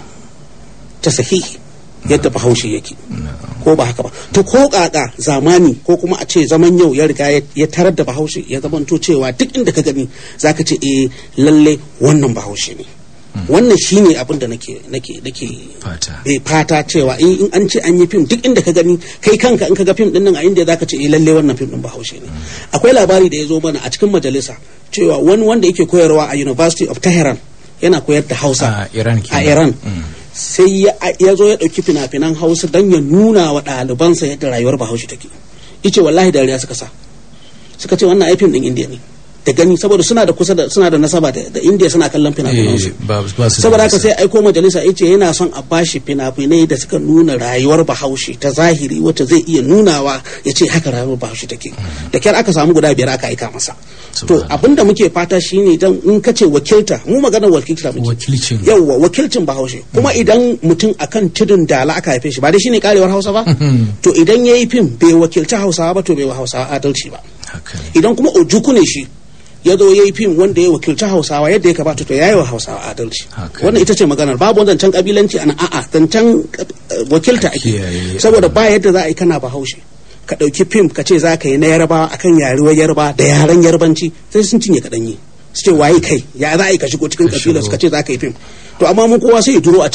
ta sahihi yadda bahaushe yake ko ba haka ba to ko kaka zamani ko kuma a ce zaman yau ya riga ya- ya tarar da bahaushe ya zamanto cewa duk inda ka gani zaka ce eh lalle wannan bahaushe ne wannan shine abin da nake nake nake fata eh fata cewa in in an ce an yi fim duk inda ka gani kai kanka in ka ga fim din nan a inda zaka ce eh lalle wannan fim din bahaushe ne akwai labari da ya zo mana a cikin majalisa cewa wani wanda yake koyarwa a University of Tehran yana koyar da Hausa a iran a kenan. Iran Mm. sai ya ya zo ya ɗauki fina-finan Hausa don ya nuna wa ɗalibansa yadda rayuwar Bahaushe take ice wallahi dariya suka sa suka ce wannan ai fim din Indiya ne da gani saboda suna da kusa da suna da nasaba da, da Indiya suna kallon fina-finan su Eh, ba ba su da saboda haka nisa. sai aiko majalisa ya ce yana son a bashi fina-finai da suka nuna rayuwar bahaushe ta zahiri wacce zai iya nunawa ya ce haka rayuwar bahaushe take da kyar aka samu guda biyar aka aika masa to Subhanallah. abinda muke fata shine dan in ka ce wakilta mu maganar wakilta muke Wakilcin. yawwa wakilcin bahaushe kuma idan mutum akan tudun dala aka haife shi ba dai shine karewar hausa ba to idan yayi fim bai wakilci hausawa ba to bai wa hausawa adalci ba haka ne idan kuma ojuku ne shi ya zo ya yi fim wanda ya wakilci hausawa yadda ya kamata to ya yi wa hausawa adalci Haka wannan ita ce maganar babu wani zancen kabilanci a nan a'a zancen eh, wakilta ake Kiyaye. saboda ba yadda za a yi kana bahaushe ka ɗauki fim ka ce za ka yi na yarbawa akan yaruwar yarba da yaren yarbanci sai sun cinye kaɗan yi su ce waye kai ya za a yi ka shigo cikin Ka kabilar shigo. ka ce za ka yi fim to amma mun kowa sai ya duro a ciki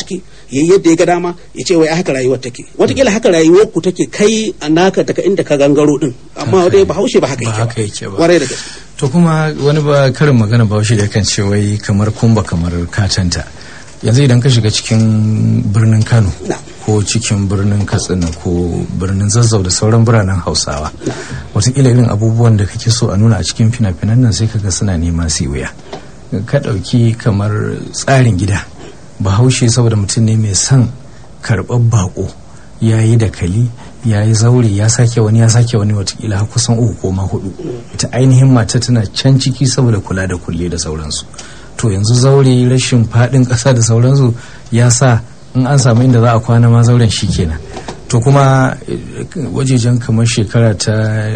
ya yi yadda ya ga dama ya ce wai haka rayuwar take watakila haka rayuwar ku take kai a naka daga inda ka gangaro din amma dai bahaushe ba haka Ba yake haka yake ba. kwarai da gaske to kuma wani ba karin magana ba shi da kan ce wai kamar kumba kamar katanta yanzu idan ka shiga cikin birnin kano Na. ko cikin birnin katsina ko birnin zazzau da sauran biranen hausawa watakila irin abubuwan da kake so a nuna a cikin fina-finan nan sai kaga suna nema su yi wuya ka ɗauki kamar tsarin gida bahaushe saboda mutum ne mai son karɓar bako ya yi dakali ya yi zaure ya sake wani ya sake wani watakila har kusan uku ko ma hudu ita ainihin mata tana can ciki saboda kula da kulle da sauransu to yanzu zaure rashin faɗin ƙasa da sauransu ya sa in an samu inda za a kwana ma zauren shi kenan to kuma eh, wajejen kamar shekara ta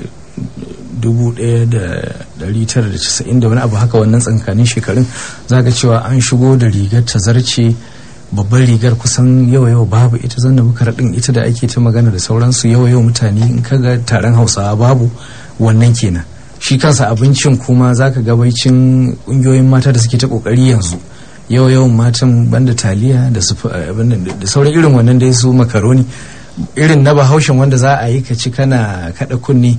1990 da wani abu haka wannan tsankanin shekarun za ga cewa an shigo da rigar ta zarce babban rigar kusan yawa yawa babu ita zanna bukar din ita da ake ta magana da sauransu yawa yawa mutane in ka ga taron hausawa babu wannan kenan shi kansa abincin kuma za ka gabaicin ƙungiyoyin mata da suke ta ƙoƙari yanzu yawa yawan matan banda taliya da su abin nan da sauran irin wannan dai su makaroni irin na bahaushen wanda za a yi ka ci kana kada kunne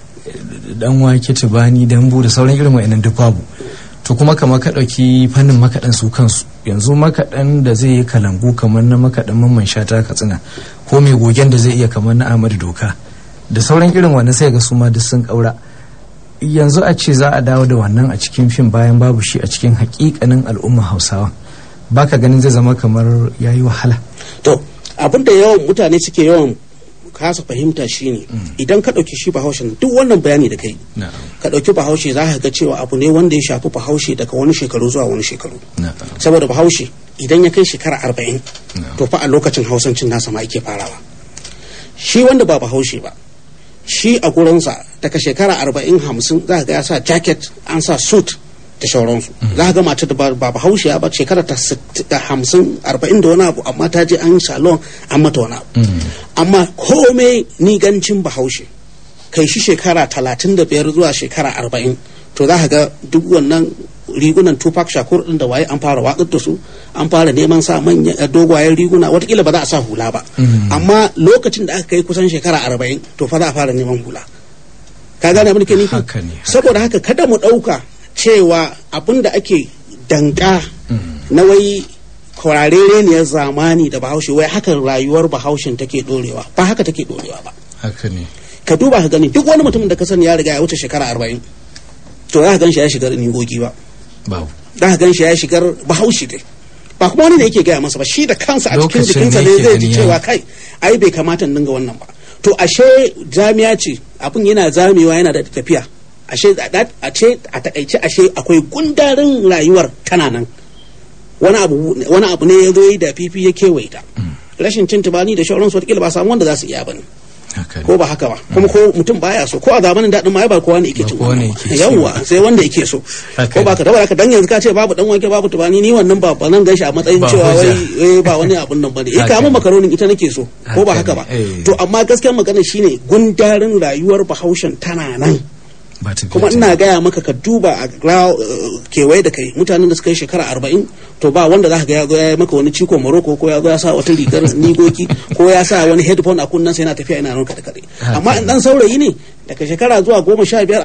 dan wake tubani dambu da sauran irin wa'annan duk babu to kuma kamar ka ɗauki fannin makaɗan su kansu yanzu makaɗan da zai yi kalangu kamar na makaɗan mamman shata katsina ko mai gogen da zai iya kamar na ahmadu doka da sauran irin wannan sai ga su ma duk sun ƙaura yanzu a ce za a dawo da wannan a cikin fim bayan babu shi a cikin hakikanin al'umma hausawa baka ganin zai zama kamar yayi wahala to abin da yawan mutane suke yawan kasa fahimta shine idan ka ɗauki shi bahaushe duk wannan bayani da kai ka ɗauki bahaushe za ka ga cewa abu ne wanda ya shafi bahaushe daga wani shekaru zuwa wani shekaru saboda bahaushe idan ya kai shekara arba'in to fa a lokacin hausancin nasa ma yake farawa shi wanda ba bahaushe ba shi a gurinsa daga shekara arba'in hamsin za ka ga ya sa jacket an sa suit da shauransu za ka ga mata da ba bahaushiya ba shekara ta hamsin arba'in da wani abu amma ta je an yi salon an mata wani abu amma komai nigancin bahaushe kai shi shekara talatin da biyar zuwa shekara arba'in to za ka ga duk wannan rigunan tupac shakur din da waye an fara watsar da su an fara neman sa manyan dogwayen riguna watakila ba za a sa hula ba amma lokacin da aka kai kusan shekara arba'in to fa za a fara neman hula ka gane abin da ke nufi saboda haka kada mu ɗauka cewa abin da ake danka na wai kwarareniyar zamani da bahaushe wai haka rayuwar bahaushen take dorewa ba haka take dorewa ba haka ne ka duba ka gani duk wani mutumin da ka sani ya riga ya wuce shekara arba'in to za ka gan shi ya shigar ningogi ba babu za ka gan shi ya shigar bahaushe dai ba kuma wani ne yake gaya masa ba shi da kansa a cikin Lokacin jikinsa ne ne yake zai ji gani cewa ya- kai ai bai kamata in dinga wannan ba to ashe jami'a ce abin yana zamewa yana da tafiya ashe a a ce a takaice ashe akwai gundarin rayuwar tana nan wani abu wani abu ne ya zo yi da fifi ya kewaye ta rashin cin tubani da shauransu wataƙila ba samu wanda za su iya bane haka ne ko ba haka ba kuma ko mutum baya so ko a zamanin daɗin ma ai ba kowa ne yake Ba cin kowa ne wannan yake ba. ci yawwa ba. sai wanda yake so Haka ko ba ne. ka tabbata ka dan yanzu ka ce babu dan wake babu tubani ni wannan ba ba nan ganshi a matsayin Ba cewa hujja. wai eh, ba wani abun nan bane eh Haka kamun ne. makaronin ita nake so ko ba Haka haka ba ne, eh. to amma gaskiyar magana shine gundarin rayuwar bahaushen tana nan ba ta kuma ina gaya maka ka duba a gra- uh, kewaye da kai mutanen da suka yi shekara arba'in to ba wanda za ka ga ya zo ya yi maka wani ciko morocco ko ya zo ya sa wata rigar nigoki ko ya sa wani headphone a kunnen sa yana tafiya yana ranka da kare amma in dan saurayi ne daga shekara zuwa goma sha biyar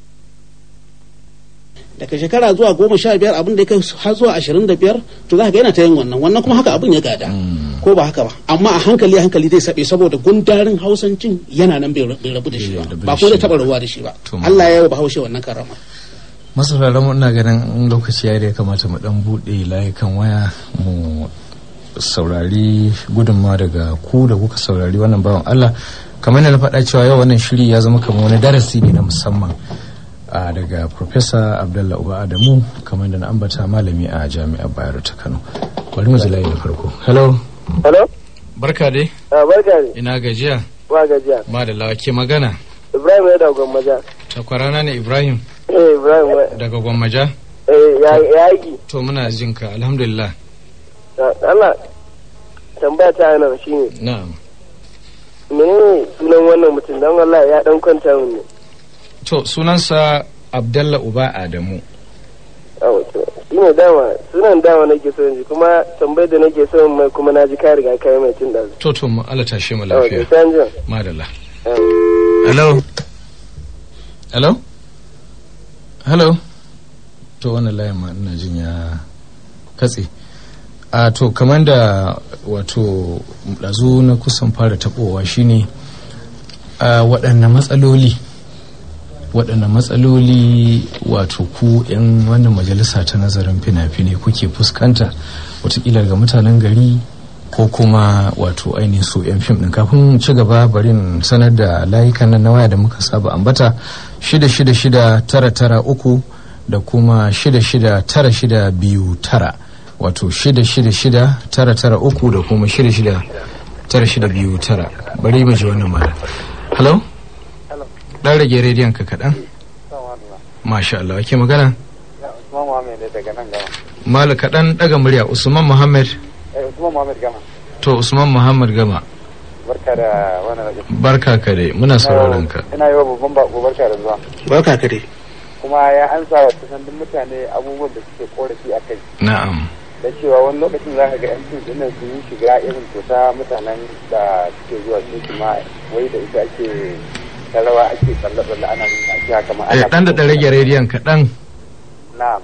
daga shekara zuwa goma sha biyar abin da ya kai har zuwa ashirin da biyar to za ka ga yana ta yin wannan wannan kuma haka abin ya gada ko ba haka ba amma a hankali a hankali zai saɓe saboda gundarin hausancin yana nan bai bai rabu da shi ba Bai rabu da ba ko shi zai taɓa rabuwa da shi ba To, Allah ya yi wa bahaushe wannan karama masu mu ina ganin in lokaci ya da ya kamata mu dan buɗe layukan waya mu saurari gudunmawa daga ku da kuka saurari wannan bawan Allah kamar yadda na faɗa cewa yau wannan shiri ya zama kamar wani darasi ne na musamman a daga Professor Abdullah Uba Adamu kamar da na ambata malami a Jami'ar Bayero ta Kano bari mu ji layi na farko hello Hello? barka dai Ah, barka ne, ina gajiya ba gajiya. madalla ke magana Ibrahim ya da gwammaja. takwarana ne Ibrahim Eh, Ibrahim ya- daga Gwammaja eh, ya ya yi. to muna jinka alhamdulillah Allah, tambaya ta nan shi ne, na'am menene sunan wannan mutum don Allah ya dan kwanta min ne. To sunansa Abdalla Uba Adamu. Ah, wato. Shi shine dama sunan dama nake so yanzu kuma tambayar da nake so mai kuma na ji ka riga kai mai tun da to to mu Allah tashe mu yawa lafiya sai an jima. madalla Yawa. hello hello hello to wannan layin ma ina jin ya katse a to kamar da wato ɗazu na kusan fara taɓowa shine a waɗanne matsaloli waɗanne matsaloli wato ku 'yan wannan majalisa ta nazarin fina-finai kuke fuskanta watakila ga mutanen gari ko kuma wato ainihin su 'yan fim ɗin kafin ci gaba barin sanar da layukan nan na waya da muka saba ambata shida shida shida tara tara uku da kuma shida shida tara shida biyu tara wato shida shida shida tara tara uku da kuma shida shida tara shida biyu tara bari mu ji wannan mara hello dan rage rediyon ka kaɗan masha Allah ake magana Usman Muhammad ne daga nan gama. mala kaɗan ɗaga murya usman muhammad Eh, Usman Muhammad gama. to usman muhammad gama Barka da wannan rajin. barka ka dai muna sauraron ka Ina yi wa babban bako barka da zuwa. barka ka dai Kuma ya ansa wa kusan duk mutane abubuwan da suke korafi a kai. na'am Da cewa wani lokacin za ka ga yan fim dinnan sun yi shiga irin tota mutanen da suke zuwa su kuma wai da ita ake ta rawa ake tsalle-tsalle ana nuna ake haka ma eh dan da ɗan rage rediyon kaɗan Na'am.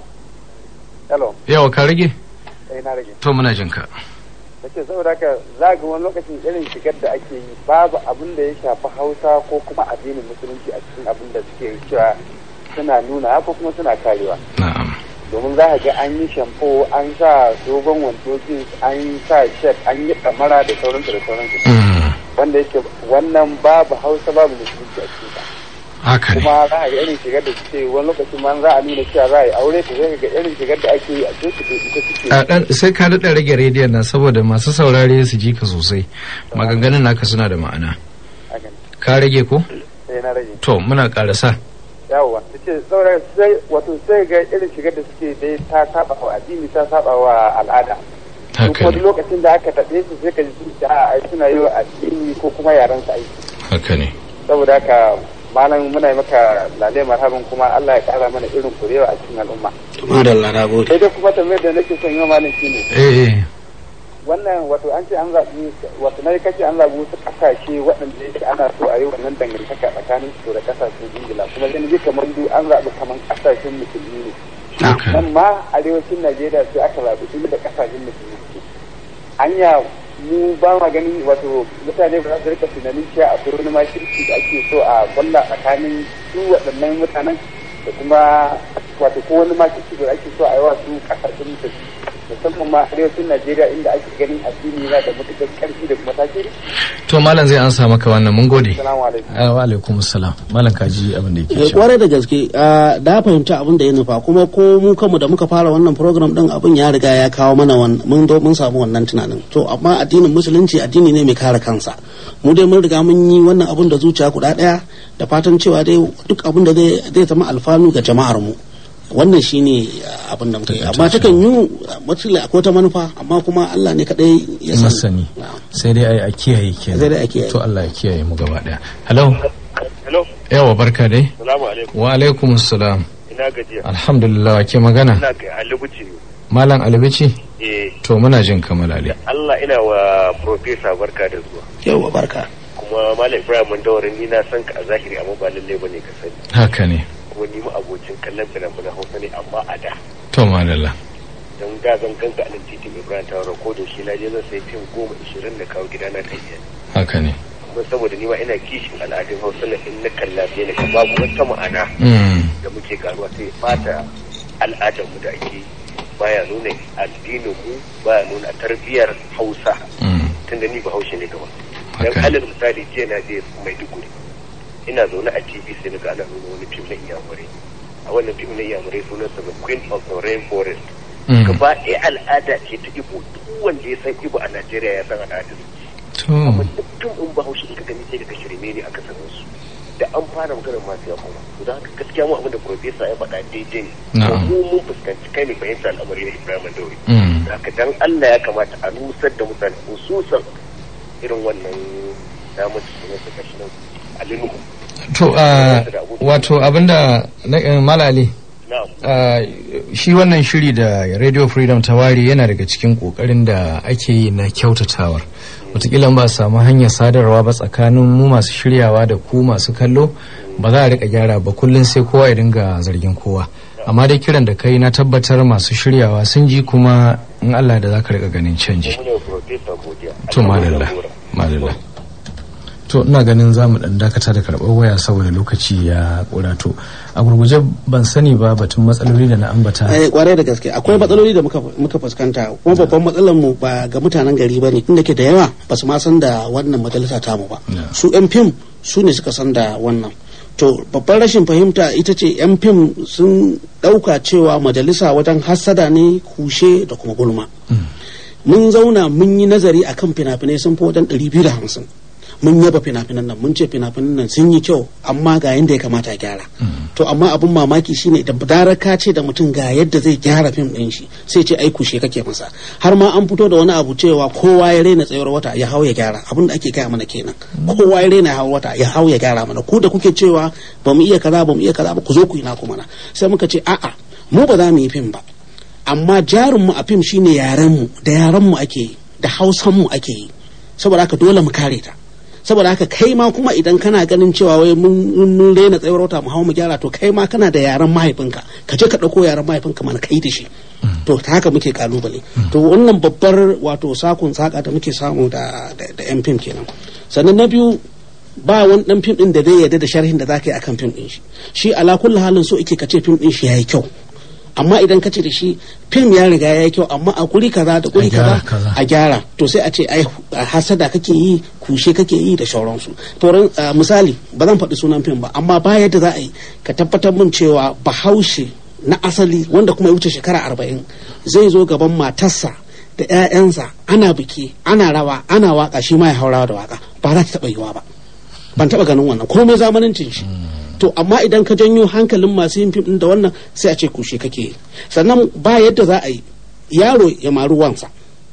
Hello, yawa ka rage sai na rage. to muna jin ka Nace saboda haka za ga wani lokacin irin shigar da ake yi babu abin da ya shafi hausa ko kuma addinin musulunci a cikin abin da suke cewa suna nuna ko kuma suna karewa na'am domin za ka ga an yi shampo an sa dogon wando jeans an sa shirt an yi kamara da sauransu da sauransu Mm, wanda yake wannan babu hausa babu musulunci a cikin haka ne kuma za ka ga irin shigar da suke wani lokacin ma za a nuna cewa za a yi aure ta zai ga irin shigar da ake yi a coci to ita suke a dan sai ka daɗa rage rediyon nan saboda masu saurare su ji ka sosai maganganun naka suna da ma'ana hakan ka rage ko sai na rage to muna ƙarasa yawwa ta ce saboda sai wato sai ga irin shigar da suke dai ta saba wa addini ta saba wa al'ada duk haka wani ne lokacin da aka taɓe su sai ka ji sun ce a ai suna yi wa addini ko kuma yaran su aiki haka ne saboda haka malam muna yi maka lalai marhaban kuma Allah ya kara mana irin kurewa a cikin al'umma madalla na gode sai dai kuma tambayar da nake son yi wa malam shine eh eh wannan wato an ce an zaɓi wato na kace an zaɓi wasu ƙasashe waɗanda yake ana so a yi wannan dangantaka tsakanin su da ƙasashen ingila kuma zan ji kamar duk an zaɓi kamar ƙasashen musulmi ne haka nan ma arewacin najeriya sai aka zaɓi inda da ƙasashen musulmi suke hanya mu ba ma ganin wato mutane ba za su rika tunanin cewa akwai wani makirci da ake so a kwalla tsakanin su waɗannan mutanen da kuma wato ko wani makirci da ake so a yi wa su ƙasashen musulmi musamman ma arewacin najeriya inda ake ganin addini yana da matuƙar ƙarfi da kuma tasiri to malam zai ansa maka wannan mun gode salamu alaikum Ah, wa alaikum salam malam kaji abin da yake Eh, cewa kwarai da gaske ah, da fahimci abin da ya nufa kuma ko mu kanmu da muka fara wannan program din abin ya riga ya kawo mana wan- mun zo mun samu wannan tunanin to amma addinin musulunci addini ne mai kare kansa mu dai mun riga mun yi wannan abin da zuciya guda daya da fatan cewa dai duk abin da zai zai zama alfanu ga jama'ar mu wannan shine ah, abin da muka yi amma takan yi matsala akwai ta manufa amma kuma Allah ne kadai ya san masani Na'am. sai dai ai a kiyaye kenan Sai dai a kiyaye. to Allah ya kiyaye mu gaba daya hello hello yawa barka dai salamu alaikum wa alaikum salam ina gajiya alhamdulillah ke magana ina ga alibuci malam albici eh to muna jin kamar ali Allah ina wa profesa barka da zuwa yawa barka kuma malam ibrahim mandawarin ni na san ka a zahiri amma ba lalle bane ka sani haka ne kuma ni mu abocin kallon fina-finan hausa ne amma a da to madalla don da zan ganka a nan titin ibrahim ta ko da shi na je zan sai fim goma ishirin da kawo gida na kan iya haka ne kuma saboda ni ma ina kishin al'adun hausa na in na kalla sai na ga babu wata ma'ana Mm, da muke karuwa sai fata al'adar mu da ake yi. baya nuna addinin mu baya nuna tarbiyar hausa mm, tunda ni bahaushe ne gaba dan haka ne alal misali jiya na je maiduguri ina zaune a tv sai na ga ana nuna wani fim na iyamurai a wannan fim na iyamurai sunansa the queen of the rainforest Mm, gaba ɗaya al'ada ce ta ibo duk wanda ya san ibo a najeriya ya san al'adar to amma duk tun in bahaushe in ka gani sai ka shirme ne aka sanin su da an fara maganar masu ya kuma to da haka gaskiya mu abin da profesa ya faɗa daidai ne Na'am. mu mun fuskanci kai ne fahimta al'amari na ibrahim dauri mm, haka dan Allah ya kamata a nusar da mutane hususan irin wannan damar su ne su kashi nan alinuhu to ah, wato abinda na eh, malali Ah, shi wannan shiri da radio freedom ta ware yana daga cikin kokarin da ake yi na kyautatawar wataƙila ba a samu hanyar sadarwa ba tsakanin mu masu shiryawa da ku masu kallo ba za a rika gyara ba kullum sai kowa ya dinga zargin kowa amma dai kiran da kai na tabbatar masu shiryawa sun ji kuma in allah da za ka rika ganin canji to madalla madalla to ina ganin za mu dan dakata da karɓar waya saboda lokaci ya ƙurato a gurguje ban sani ba batun matsaloli da na ambata Eh, kwarai da gaske akwai matsaloli da muka muka fuskanta kuma babban matsalar mu ba ga mutanen gari ba ne inda ke da yawa ba su ma san da wannan majalisa tamu ba Yeah. su yan fim su ne suka san da wannan to babban rashin fahimta ita ce yan fim sun ɗauka cewa majalisa wajen hassada ne kushe da kuma gulma mun zauna mun yi nazari akan fina-finai sun fi wajen 250 mun yaba fina-finan nan mun ce fina-finan nan sun yi kyau amma ga yadda ya kamata a gyara to amma abin mamaki shine da darar ka ce da mutum ga yadda zai gyara fim din shi sai ce ai kushe kake masa har ma an fito da wani abu cewa kowa ya raina tsayuwar wata ya hau ya gyara abin da ake gaya mana kenan kowa ya raina hau wata ya hau ya gyara mana ku da kuke cewa ba mu iya kaza ba mu iya kaza ba ku zo ku yi naku mana sai muka ce a'a mu ba za mu yi fim ba amma jarinmu a fim shine yarenmu da yarenmu ake yi da hausanmu ake yi saboda haka dole mu kare ta saboda haka kai ma kuma idan kana ganin cewa wai mun mun rena tsayuwar wata mu hawo mu gyara to kai ma kana da yaren mahaifinka ka je ka dauko yaren mahaifinka mana kai da shi to ta haka muke kalubale to wannan babbar wato sakun saka da muke samu da da, da yan fim kenan sannan na biyu ba wani dan fim din da zai yarda da sharhin da zaka yi akan fim din shi shi ala kulli halin so yake kace fim din shi yayi kyau amma idan ka ce da shi fim ya riga ya yi kyau amma a guri kaza da guri A gyara kaza kaza. a gyara to sai a ce ai a hasada kake yi kushe kake yi da sauransu to ran- a, misali ba zan faɗi sunan fim ba amma ba yadda za a yi ka tabbatar min cewa bahaushe na asali wanda kuma ya wuce shekara arba'in zai zo gaban matarsa da 'ya'yansa ana biki ana rawa ana waka shi ma ya haurawa da waka ba za ta taɓa yiwa ba ban taɓa ganin wannan komai zamanancin shi to amma idan ka janyo hankalin masu yin fim ɗin da wannan sai a ce kushe kake yi sannan ba yadda za a yi yaro ya maru wansa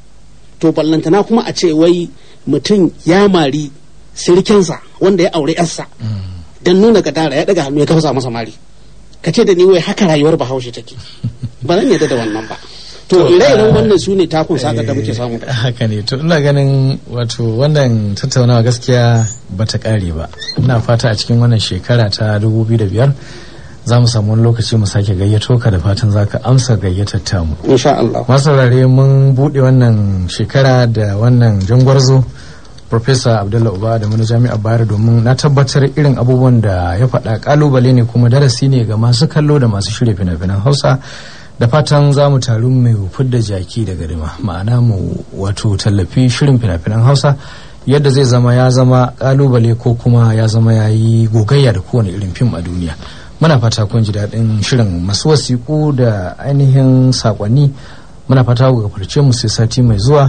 to ballantana kuma a ce wai mutum ya mari sirkensa wanda ya aure yarsa don nuna gadara ya daga hannu ya kafsa masa mari ka ce da ni wai haka rayuwar bahaushe take ba zan yadda da wannan ba to To, ire-iren ah, wannan su ne takun saka da muke samu Eh, haka ne to ina ganin wato wannan tattaunawa gaskiya bata kare ba ina fata a cikin wannan shekara ta 2005 za mu samu wani lokaci mu sake gayyato ka da fatan za ka amsa gayyatar tamu insha Allah masu saurare mun buɗe wannan shekara da wannan jangwarzo Profesa Abdullah Uba da mana jami'ar Bayero domin na tabbatar irin abubuwan da ya faɗa kalubale ne kuma darasi ne ga masu kallo da masu shirya fina-finan Hausa da fatan za mu taru mu fidda jaki daga rima ma'ana mu wato tallafi shirin fina-finan Hausa yadda zai zama ya zama kalubale ko kuma ya zama ya yi gogayya da kowane irin fim a duniya muna fata kun ji daɗin shirin masu wasiƙu da ainihin saƙonni muna fata ku gafarce mu sai sati mai zuwa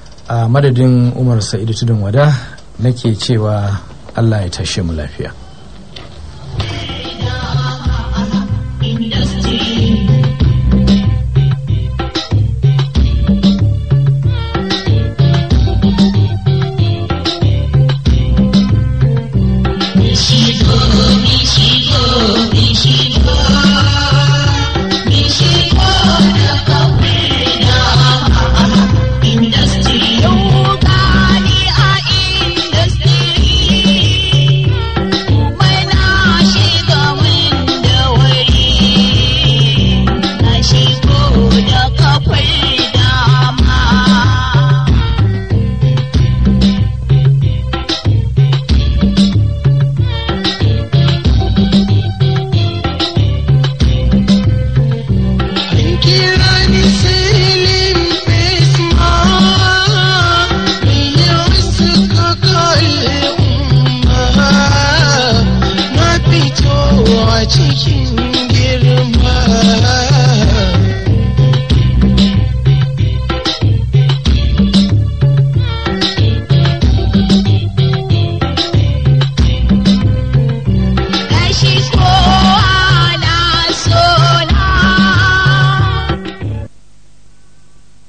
a madadin umar sa'idu tudun wada nake cewa allah ya tashe mu lafiya cikin